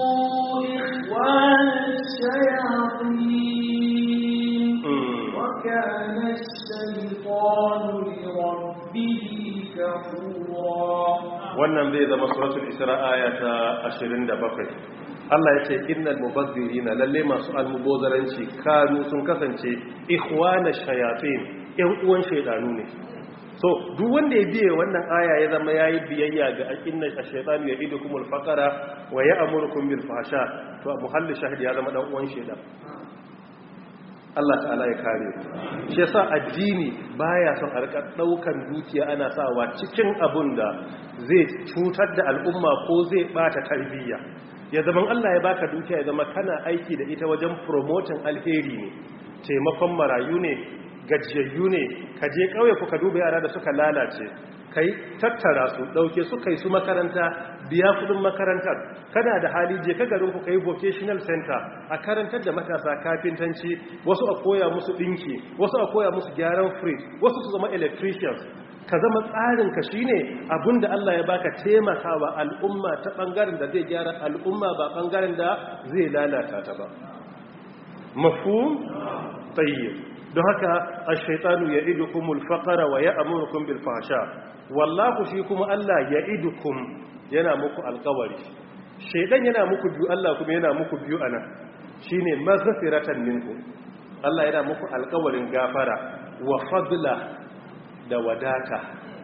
ikhwana shayatin wa وكان الشيطان لربه كفورا wannan zai zama suratul isra aya ta 27 Allah ya ce innal mubazzirina lalle masu almubozaranci kanu sun kasance ikhwana shayatin yan uwan shaydanu ne so duk wanda ya biye wannan aya ya zama yayi biyayya ga inna ash-shaytanu ya'idukumul faqara wa ya'murukum bil fahsha to muhalli shahid ya zama dan uwan shaydan Allah ta'ala ya kare shi yasa addini baya son a rika daukan dukiya ana sawa cikin abun da zai cutar da al'umma ko zai bata tarbiyya ya zaman Allah ya baka dukiya ya zama kana aiki da ita wajen promoting alheri ne taimakon marayu ne gajiyayyu ne ka je kauye ku ka duba yara da suka lalace kai tattara su dauke su kai su makaranta biya kudin makarantar kana da hali je ka garin ku kai vocational center a karantar da matasa kafintanci wasu a koya musu dinki wasu a koya musu gyaran fridge wasu su zama electricians ka zama tsarin ka shine abinda Allah ya baka taimakawa al'umma ta bangaren da zai gyara al'umma ba bangaren da zai lalata ta ba mafhum tayyib don haka ash-shaytanu ya'idukumul faqra wa ya'murukum bil fahsha wallahu shi kuma Allah ya'idukum yana muku alƙawari shaydan yana muku biyu Allah kuma yana muku biyu anan shine maghfiratan minku Allah yana muku alƙawarin gafara wa fadla da wadata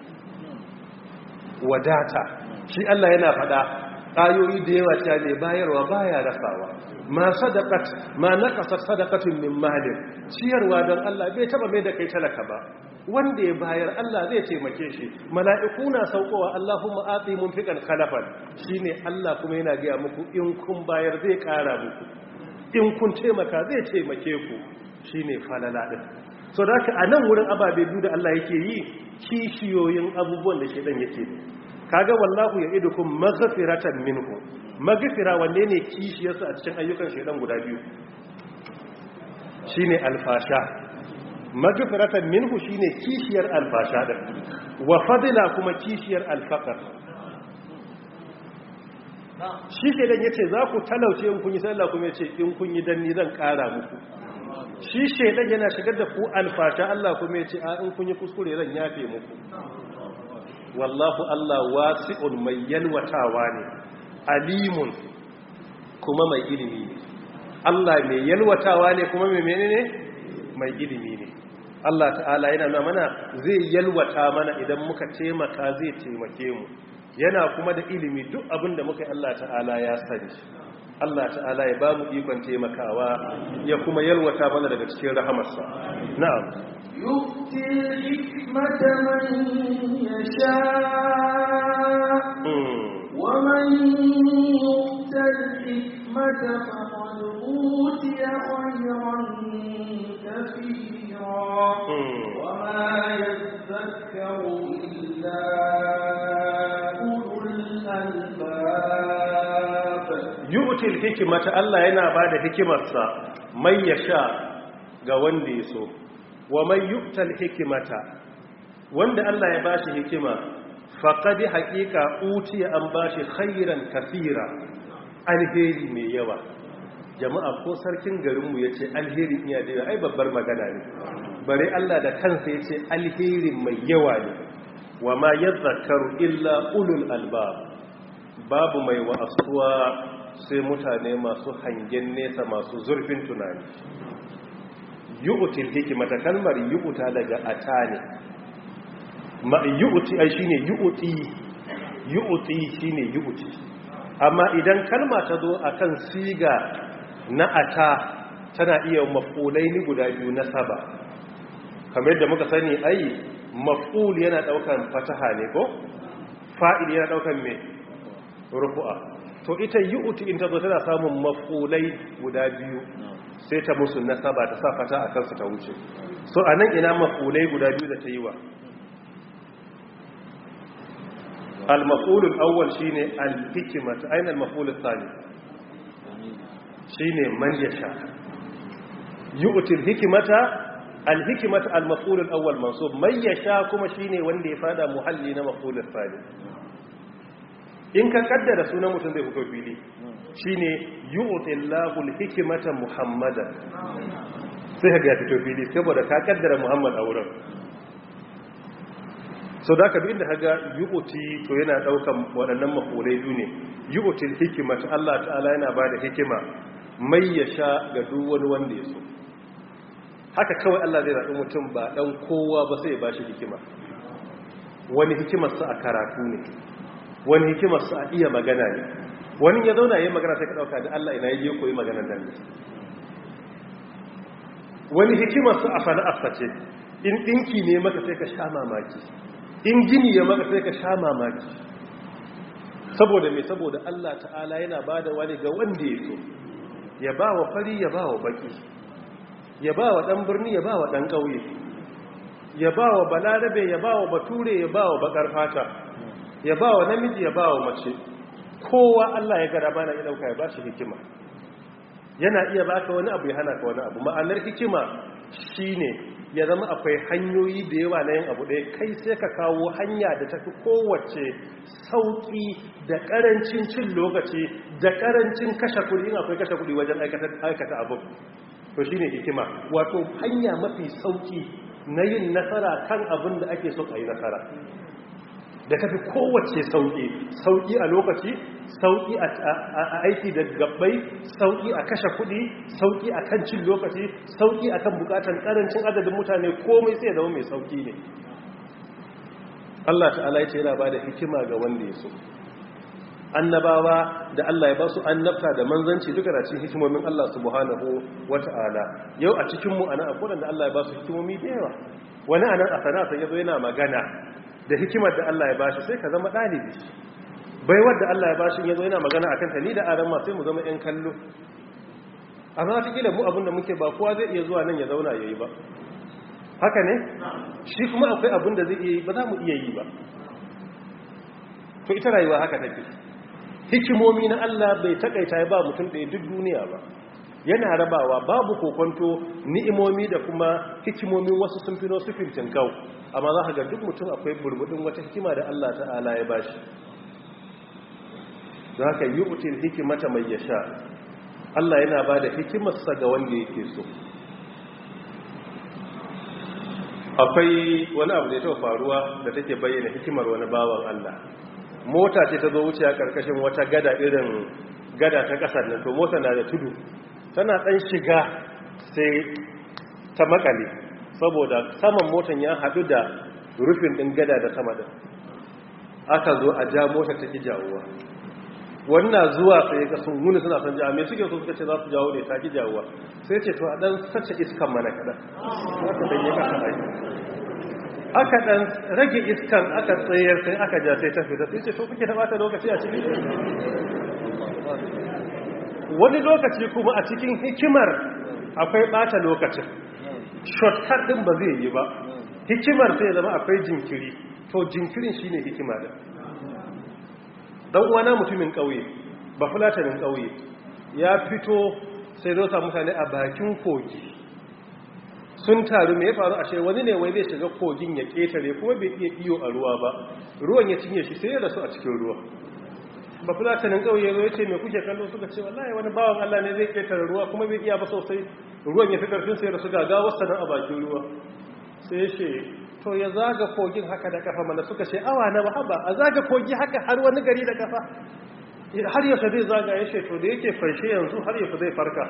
wadata shi Allah yana fada ayoyi da yawa cewa ne bayarwa baya rasawa ma sadaqat ma naqasat sadaqatun min malin ciyarwa don Allah bai taba mai da kai talaka ba wanda ya bayar Allah zai taimake shi mala'iku na saukowa Allahumma ati munfiqan khalafan shine Allah kuma yana ga muku in kun bayar zai kara muku in kun taimaka zai taimake ku shine falala din so da haka a nan wurin ababe biyu da Allah yake yi kishiyoyin abubuwan da shedan yake kaga wallahu ya idukum maghfiratan minhu maghfira wanne ne kishiyarsa a cikin ayyukan shedan guda biyu shine alfasha maghfiratan minhu shine kishiyar alfasha din wa fadila kuma kishiyar alfaqar shi shedan yace za ku talauce in kun yi sallah kuma yace in kun yi danni zan kara muku shi shaidan yana shigar da ku alfasha Allah kuma ya ce a in kun yi kuskure zan yafe muku wallahu Allah wasi'un mai yalwatawa ne alimun kuma mai ilimi ne Allah mai yalwatawa ne kuma mai menene mai ilimi ne Allah ta'ala yana nuna mana zai yalwata mana idan muka taimaka zai taimake mu yana kuma da ilimi duk abin da muka yi Allah ta'ala ya sani Allah ta'ala ya ba mu ikon taimakawa ya kuma yalwata mana daga cikin rahamarsa na'am يؤتي الحكمة من يشاء ومن يؤت الحكمة فقد أوتي خيرا كثيرا وما يذكر إلا أولو الألباب yu'til hikimata Allah yana bada hikimarsa mai yasha ga wanda ya so wa mai yu'tal hikimata wanda Allah ya bashi hikima faqad haqiqa utiya an bashi khairan kaseera alheri mai yawa jama'a ko sarkin garinmu yace alheri iya da ai babbar magana ne bare Allah da kansa yace alheri mai yawa ne wa ma yadhakkaru illa ulul albab babu mai wa'asuwa sai mutane masu hangen nesa masu zurfin tunani yu'til hikimata kalmar yu'ta daga ata ne ma yu'ti ai shine yu'ti yu'ti shine yu'ti amma idan kalma ta zo akan siga na ata tana iya maf'ulaini guda biyu na saba kamar yadda muka sani ai maf'ul yana daukan fataha ne ko fa'il yana daukan me rufu'a to ita yu'ti in ta zo tana samun maf'ulai guda biyu sai ta musu nasaba ta sa fata a kansu ta wuce so anan ina maf'ulai guda biyu da ta yi wa al-maf'ul al-awwal shine al-hikmah aina al-maf'ul al-thani shine man yasha yu'ti al-hikmata al-hikmata al-maf'ul al-awwal mansub man yasha kuma shine wanda ya fada muhalli na maf'ul al-thani in ka kaddara sunan mutum zai fito fili shine yu'ti Allahu al-hikmata Muhammadan sai ka ga fito fili saboda ka kaddara muhammad a wurin so da ka bi inda haga yu'uti to yana daukan waɗannan mafulai biyu ne yu'util hikimata Allah ta'ala yana ba da hikima mai ya sha ga duk wani wanda ya so haka kawai Allah zai zaɓi mutum ba ɗan kowa ba sai ya ba shi hikima wani hikimarsa a karatu ne wani hikimarsa a iya magana ne wani ya zauna ya yi magana sai ka ɗauka da Allah ina ya koyi maganar da ne wani hikimarsa a sana'arsa ce in ɗinki ne maka sai ka sha mamaki in gini ya maka sai ka sha mamaki saboda mai saboda Allah ta'ala yana ba da wani ga wanda ya so ya ba wa fari ya ba wa baki ya ba wa ɗan birni ya ba wa ɗan ƙauye ya ba wa balarabe ya ba wa bature ya ba wa bakar fata ya ba wa namiji ya ba wa mace kowa Allah ya gara bana ya ɗauka ya ba shi hikima yana iya baka wani abu ya hana ka wani abu ma'anar hikima shine ya zama akwai hanyoyi da yawa na yin abu ɗaya kai sai ka kawo hanya da tafi kowace sauƙi da ƙarancin cin lokaci da ƙarancin kashe kuɗi in akwai kashe kuɗi wajen aikata abu to shine hikima wato hanya mafi sauƙi na yin nasara kan abin da ake so a yi nasara da tafi kowace sauƙi sauƙi a lokaci sauƙi a aiki da gabbai sauƙi a kashe kuɗi sauƙi a kan cin lokaci sauƙi a kan buƙatar ƙarancin adadin mutane komai sai zama mai sauƙi ne Allah ta'ala ya ce yana ba da hikima ga wanda ya so annabawa da Allah ya ba su annabta da manzanci duka da cikin hikimomin Allah subhanahu wata'ala yau a cikin mu ana akwai da Allah ya ba su hikimomi da yawa wani anan a sana'a sai yazo yana magana da hikimar da Allah ya bashi sai ka zama dalibi baiwar da Allah ya bashi yazo yana magana akan ta ni da aran ma sai mu zama yan kallo amma ta kila mu abin da muke ba kowa zai iya zuwa nan ya zauna yayi ba haka ne shi kuma akwai abin da zai iya yi ba za mu iya yi ba to ita rayuwa haka take hikimomi na Allah bai takaita ya ba mutum ɗaya duk duniya ba yana rabawa babu kokonto ni'imomi da kuma hikimomin wasu sun fi su fintin kau amma za ka ga duk mutum akwai burbudin wata hikima da Allah ta'ala ya bashi za ka yi util hikimata mai ya sha Allah yana ba da hikimarsa ga wanda yake so akwai wani abu da ya taɓa faruwa da take bayyana hikimar wani bawan Allah mota ce ta zo wuce a ƙarƙashin wata gada irin gada ta ƙasar nan to mota na da tudu tana ɗan shiga sai ta makale saboda saman motan ya haɗu da rufin ɗin gada da sama ɗin aka zo a ja mota ta ki jawuwa wannan zuwa sai ga sun wuni suna son jawo mai suke so suka ce za su jawo ne ta ki jawuwa sai ce to a ɗan sace iskan mana kaɗan aka ɗan yi ƙasa aiki aka ɗan rage iskan aka tsayar sai aka ja sai ta fita sai ce to kuke ta bata lokaci a cikin wani lokaci kuma a cikin hikimar akwai bata lokacin shortcut din ba zai yi ba hikimar sai zama akwai jinkiri to jinkirin shine hikima da dan uwana mutumin kauye ba fulatanin kauye ya fito sai zo sa mutane a bakin kogi sun taru me ya faru ashe wani ne wai zai shiga kogin ya ketare kuma bai iya iyo a ruwa ba ruwan ya cinye shi sai ya rasu a cikin ruwa ba fulatanin ƙauye ya ce mai kuke kallo suka ce wallahi wani bawan Allah ne zai ƙetare ruwa kuma bai iya ba sosai ruwan ya fi ƙarfin sai da su gaga wasu nan a bakin ruwa sai ya ce to ya zaga kogin haka da kafa mana suka ce awa na ba a zaga kogi haka har wani gari da kafa har yaushe zai zaga ya ce to da yake farshe yanzu har yaushe zai farka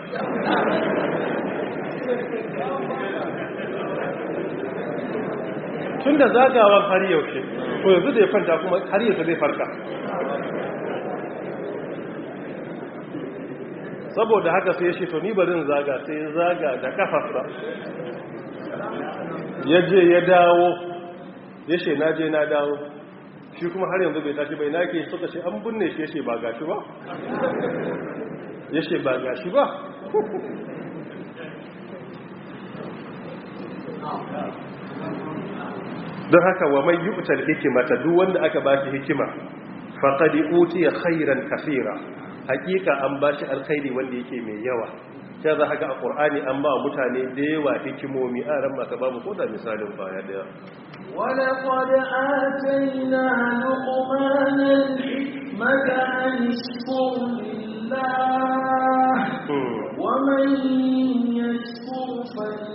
tun da zagawan har yaushe to yanzu da ya kwanta kuma har yaushe zai farka saboda haka sai ya ce to ni barin zaga sai ya zaga da kafarsa ya je ya dawo ya ce na je na dawo shi kuma har yanzu bai tashi bai na ke suka ce an binne shi ya ce ba gashi ba ya ce ba gashi ba don haka wa mai yu'tar hikimata duk wanda aka ba shi hikima faqad utiya khairan kaseera hakika an ba shi alkhairi wanda yake mai yawa sai za ga a qur'ani an ba mutane da yawa hikimomi a ran maka babu ko da misalin baya daya ولقد آتينا لقمان الحكمة أن اشكر لله ومن يشكر فإن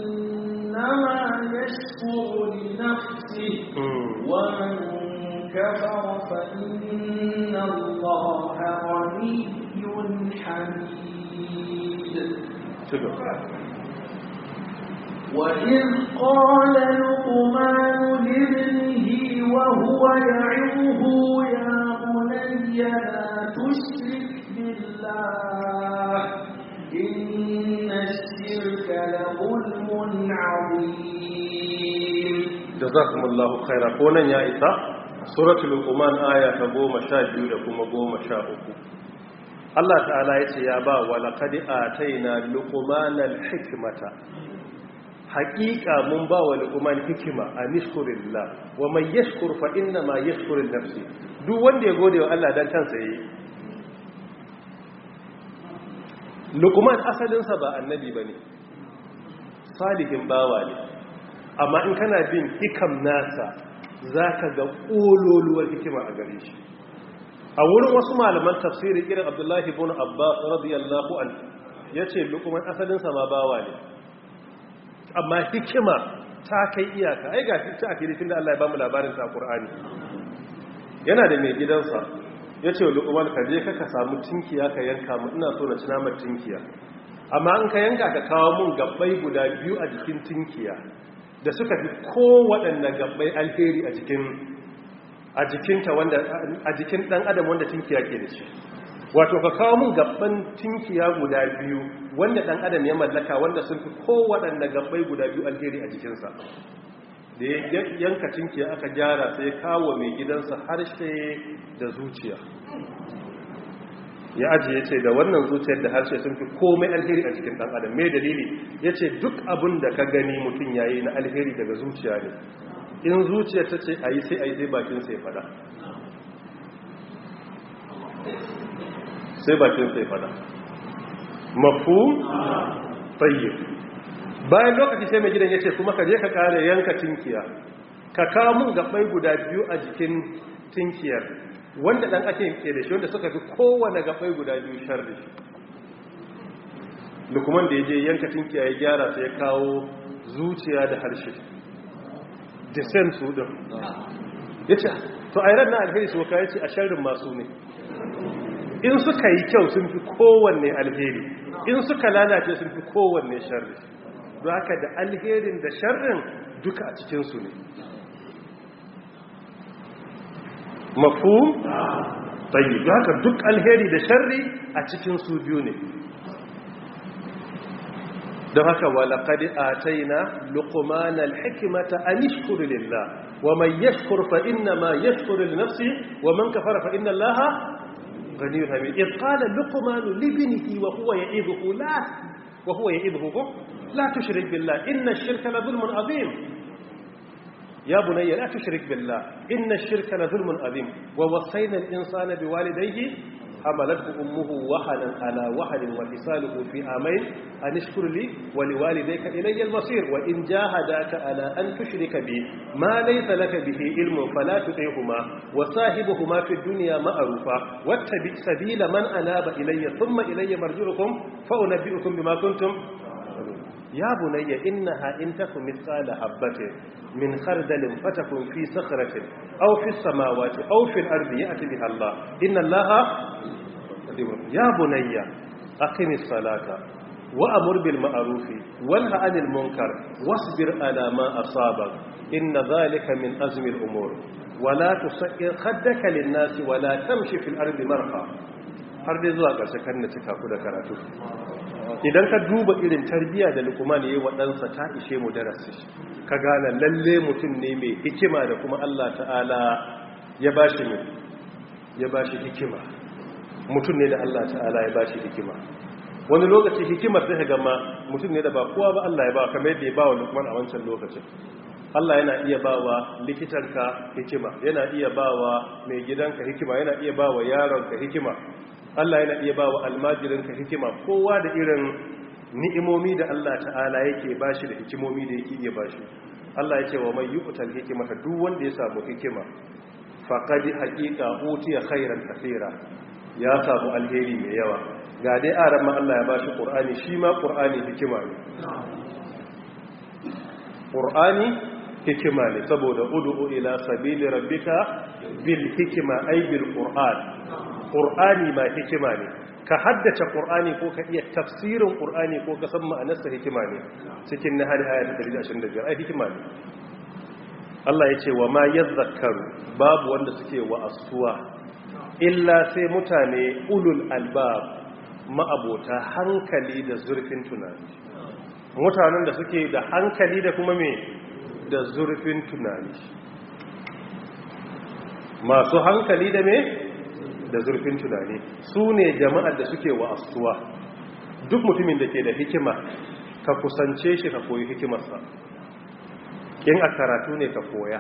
يشكر لنفسه ومن كفر فإن الله غني حميد وإذ قال لقمان لابنه وهو يعظه يا بني لا تشرك بالله إن الشرك لظلم عظيم جزاكم الله خيرا كونا يا إسا سورة لقمان آية تقوم شاجو لكم قوم شاؤكم Allah ta'ala ya ce ya ba wa laƙadi a taina lukumanar hikimata haƙiƙa mun ba wa lukuman hikima a nishkurillah wa mai yashkur fa inna ma yashkurin nafsi duk wanda ya gode wa Allah don kansa yi lukuman asalinsa ba annabi ba ne salihin bawa ne amma in kana bin hikam nasa za ka ga ƙololuwar hikima a gare shi a wurin wasu malaman tafsiri irin abdullahi bin abbas radiyallahu an ya ce lukuman asalinsa ma bawa ne amma hikima ta kai iyaka ai ga ta a filifin da Allah ya bamu labarin ta Qur'ani yana da mai gidansa ya ce lukuman ka je ka samu tinkiya ka yanka mu ina so na ci namar tinkiya amma in ka yanka ka kawo mun gabbai guda biyu a jikin tinkiya da suka fi kowaɗanne gabbai alheri a jikin a jikinta wanda a jikin dan adam wanda tinkiya ke da shi wato ka kawo mun gabban tinkiya guda biyu wanda dan adam ya mallaka wanda sun fi kowaɗanne gabbai guda biyu alheri a jikinsa da ya yanka tinkiya aka gyara sai kawo mai gidansa harshe da zuciya ya ajiye ce da wannan zuciyar da harshe sun fi komai alheri a jikin dan adam mai dalili ya ce duk abin da ka gani mutum yayi na alheri daga zuciya ne in zuciya ta ce a yi sai a yi sai bakin sai fada sai bakin sai fada mafu tsayyib bayan lokaci sai mai gidan ya ce kuma ka je ka kare yanka tinkiya ka kawo mun gabai guda biyu a jikin tinkiyar wanda dan ake ke da shi wanda suka fi kowane gabai guda biyu sharri lukuman da ya je yanka tinkiya ya gyara sai ya kawo zuciya da harshe the same su din ya ce to a ran na alheri su ya ce a sharrin masu ne in suka yi kyau sun fi kowanne alheri in suka lalace sun fi kowanne sharri don haka da alherin da sharrin duka a cikinsu ne mafu tsayi don haka duk alheri da sharri a cikin su biyu ne don haka walaƙadi a taina lukumanar hikimata a nishkuri lillah wa mai yashkur fa inna ma yashkuri nafsi wa man kafara fa inna allaha gani hamid in qala luqmanu libnihi wa huwa ya'iduhu la wa huwa ya'iduhu la tushrik billah inna ash-shirka la dhulmun adhim يا بني لا تشرك بالله إن الشرك لظلم عظيم ووصينا الإنسان بوالديه حملته أمه وهنا على وهن وفصاله في عامين أن اشكر لي ولوالديك إلي المصير وإن جاهداك على أن تشرك بي ما ليس لك به علم فلا تطيعهما وصاحبهما في الدنيا معروفا واتبع سبيل من أناب إلي ثم إلي مرجعكم فأنبئكم بما كنتم يا بني إنها إن تكن مثقال حبة من خردل فتكن في صخرة أو في السماوات أو في الأرض يأتي بها الله إن الله يا بني أقم الصلاة وأمر بالمعروف وانهى عن المنكر واصبر على ما أصابك إن ذلك من أزم الأمور ولا تسئر خدك للناس ولا تمشي في الأرض مرحا har dai zuwa ƙarshe kan na cika ku da karatu idan ka duba irin tarbiyya da lukman ya yi waɗansa ta ishe mu darasi ka gane lalle mutum ne mai hikima da kuma Allah ta'ala ya ba shi ya ba shi hikima mutum ne da Allah ta'ala ya ba shi hikima wani lokaci hikimar ta gama mutum ne da ba kowa ba Allah ya ba kamar yadda ya ba wa lukman a wancan lokacin Allah yana iya ba wa likitanka hikima yana iya ba wa mai gidanka hikima yana iya ba wa yaronka hikima Allah yana iya ba wa almajirinka hikima kowa da irin ni'imomi da Allah ta'ala yake bashi da hikimomi da yake iya bashi Allah ya ce wa mai yuqtal hikimata duk wanda ya samu hikima faqad haqiqa utiya khairan kaseera ya samu alheri mai yawa ga dai aran ma Allah ya bashi qur'ani shi ma qur'ani hikima ne qur'ani hikima ne saboda ud'u ila sabili rabbika bil hikma ay bil qur'an qur'ani ma hikima ne ka haddace qur'ani ko ka iya tafsirin qur'ani ko ka san ma'anarsa hikima ne cikin nahari ayat 125 ai hikima ne Allah ya ce wa ma yadhakkaru babu wanda suke wa'astuwa illa sai mutane ulul albab ma'abota hankali da zurfin tunani mutanen da suke da hankali da kuma me da zurfin tunani masu hankali da me da zurfin tunani su ne jama'ar da suke wa'astuwa duk mutumin da ke da hikima ka kusance shi ka koyi hikimarsa in a karatu ne ka koya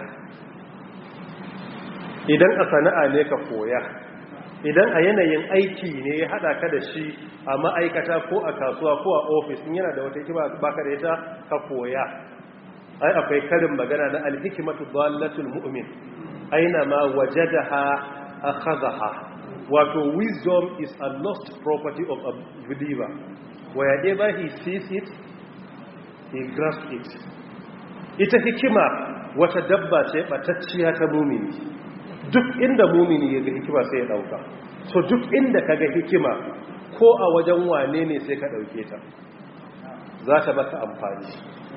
idan a sana'a ne ka koya idan a yanayin aiki ne ya hada ka da shi a ma'aikata ko a kasuwa ko a ofis in yana da wata hikima baka da ita ka koya ai akwai karin magana na alhikimatu dallatul mu'min aina ma wajadaha akhadha wato wisdom is a lost property of a believer wherever he sees it he grasps it ita hikima wata dabba ce batacciya ta mumini duk inda mumini ya ga hikima sai ya dauka so duk inda ka ga hikima ko a wajen wane ne sai ka dauke ta za ta baka amfani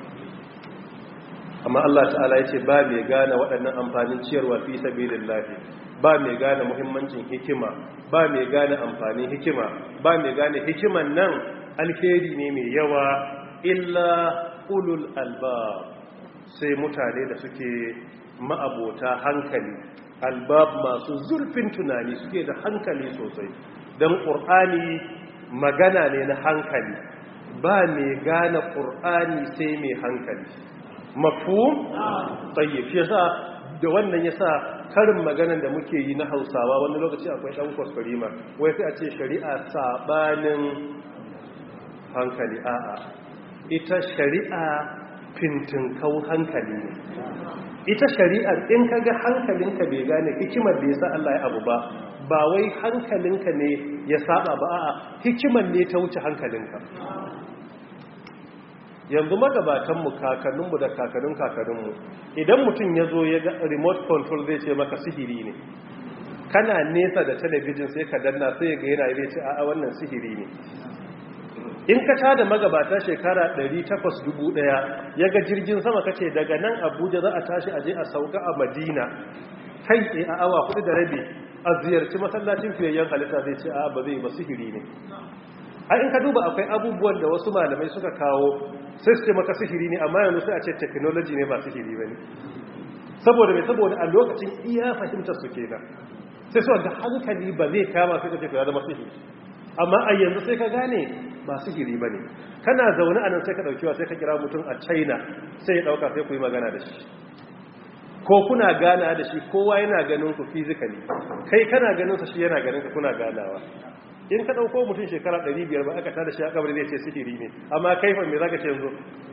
amma Allah ta'ala ya ce ba mai gane waɗannan amfanin ciyarwa fi sabilillahi ba mai gane muhimmancin hikima ba mai gane amfanin hikima ba mai gane hikiman nan alheri ne mai yawa illa ulul albab sai mutane da suke ma'abota hankali albab masu zurfin tunani suke da hankali sosai don ƙur'ani magana ne na hankali ba mai gane ƙur'ani sai mai hankali mafu tsayyif yasa da wannan yasa karin maganan da muke yi na hausawa wani lokaci akwai ɗan kwaskwarima wai sai a ce shari'a sabanin hankali a'a ita shari'a fintinkau hankali ne ita shari'ar in ka ga hankalinka bai gane hikimar da ya sa Allah ya abu ba ba wai hankalinka ne ya saba ba a'a hikimar ne ta wuce hankalinka yanzu magabatanmu kakanninmu da kakannin kakanninmu idan mutum ya zo ya ga remote control zai ce maka sihiri ne kana nesa da talabijin sai ka danna sai ga yana zai ce a'a wannan sihiri ne in ka tada magabata shekara 800,000 ya ga jirgin sama kace daga nan abuja za a tashi aje a sauka a madina kai tsaye a awa kudu da rabi a ziyarci masallacin fiyayyen halitta zai ce a ba zai ba sihiri ne a in ka duba akwai abubuwan da wasu malamai suka kawo sai su ce maka sihiri ne amma yanzu sai a ce technology ne ba sihiri ba ne saboda mai saboda a lokacin iya fahimtar su kenan sai su ga hankali ba zai kama sai ka ce ya zama sihiri amma a yanzu sai ka gane ba sihiri ba ne kana zaune a nan sai ka ɗaukiwa sai ka kira mutum a china sai ya ɗauka sai ku yi magana da shi ko kuna gana da shi kowa yana ganin ku physically kai kana ganin sa shi yana ganin ka kuna ganawa in ka ɗauko mutum shekara 500 ba aka tada shi a kabari zai ce sihiri ne amma kaifan me za ka ce yanzu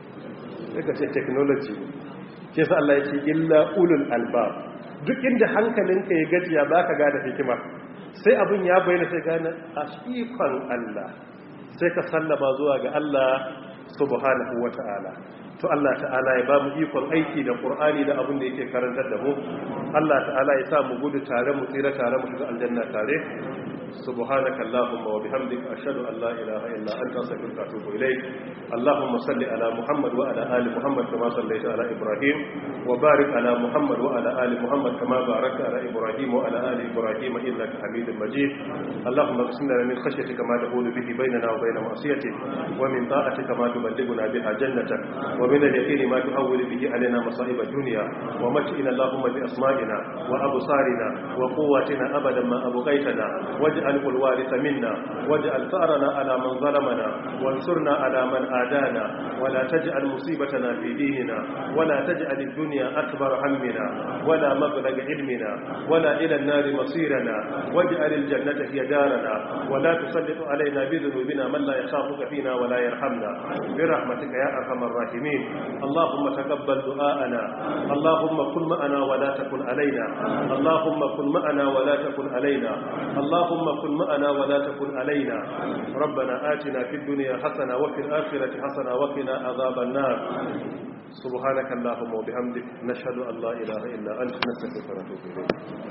sai ka ce technology ke sa Allah ya ce illa ulul albab duk inda hankalinka ya gajiya ba ka gane hikima sai abin ya bayyana sai gane a ikon Allah sai ka sallama zuwa ga Allah subhanahu wa ta'ala to Allah ta'ala ya ba mu ikon aiki da Qur'ani da abin da yake karantar da mu Allah ta'ala ya sa mu gudu tare mu tsira tare mu shiga aljanna tare subhanaka allahumma wa bihamdika ashhadu an la ilaha illa anta astaghfiruka wa atubu ilayk allahumma salli ala muhammad wa ala ali muhammad kama sallaita ala ibrahim wa barik ala muhammad wa ala ali muhammad kama barakta ala ibrahim wa ala ali ibrahim innaka hamidum majid allahumma qsim lana min khashyatika ma tahulu bihi bainana wa bain ma'siyatik wa min ta'atika ma tuballighuna biha jannatak wa min al-yaqini ma tuhawwilu bihi alaina masa'ib ad-dunya wa mat'ina allahumma bi asma'ina wa absarina wa quwwatina abadan ma abqaitana واجعل الوارث منا واجعل ثأرنا على من ظلمنا وانصرنا على من آدانا ولا تجعل مصيبتنا في ديننا ولا تجعل الدنيا أكبر همنا ولا مبلغ علمنا ولا إلى النار مصيرنا واجعل الجنة هي دارنا ولا تسلط علينا بذنوبنا من لا يخافك فينا ولا يرحمنا برحمتك يا أرحم الراحمين اللهم تقبل دعاءنا اللهم كن معنا ولا تكن علينا اللهم كن معنا ولا تكن علينا اللهم كن معنا ولا تكن علينا ربنا آتنا في الدنيا حسنة وفي الآخرة حسنة وقنا عذاب النار سبحانك اللهم وبحمدك نشهد أن لا إله إلا أنت نستغفرك ونتوب إليك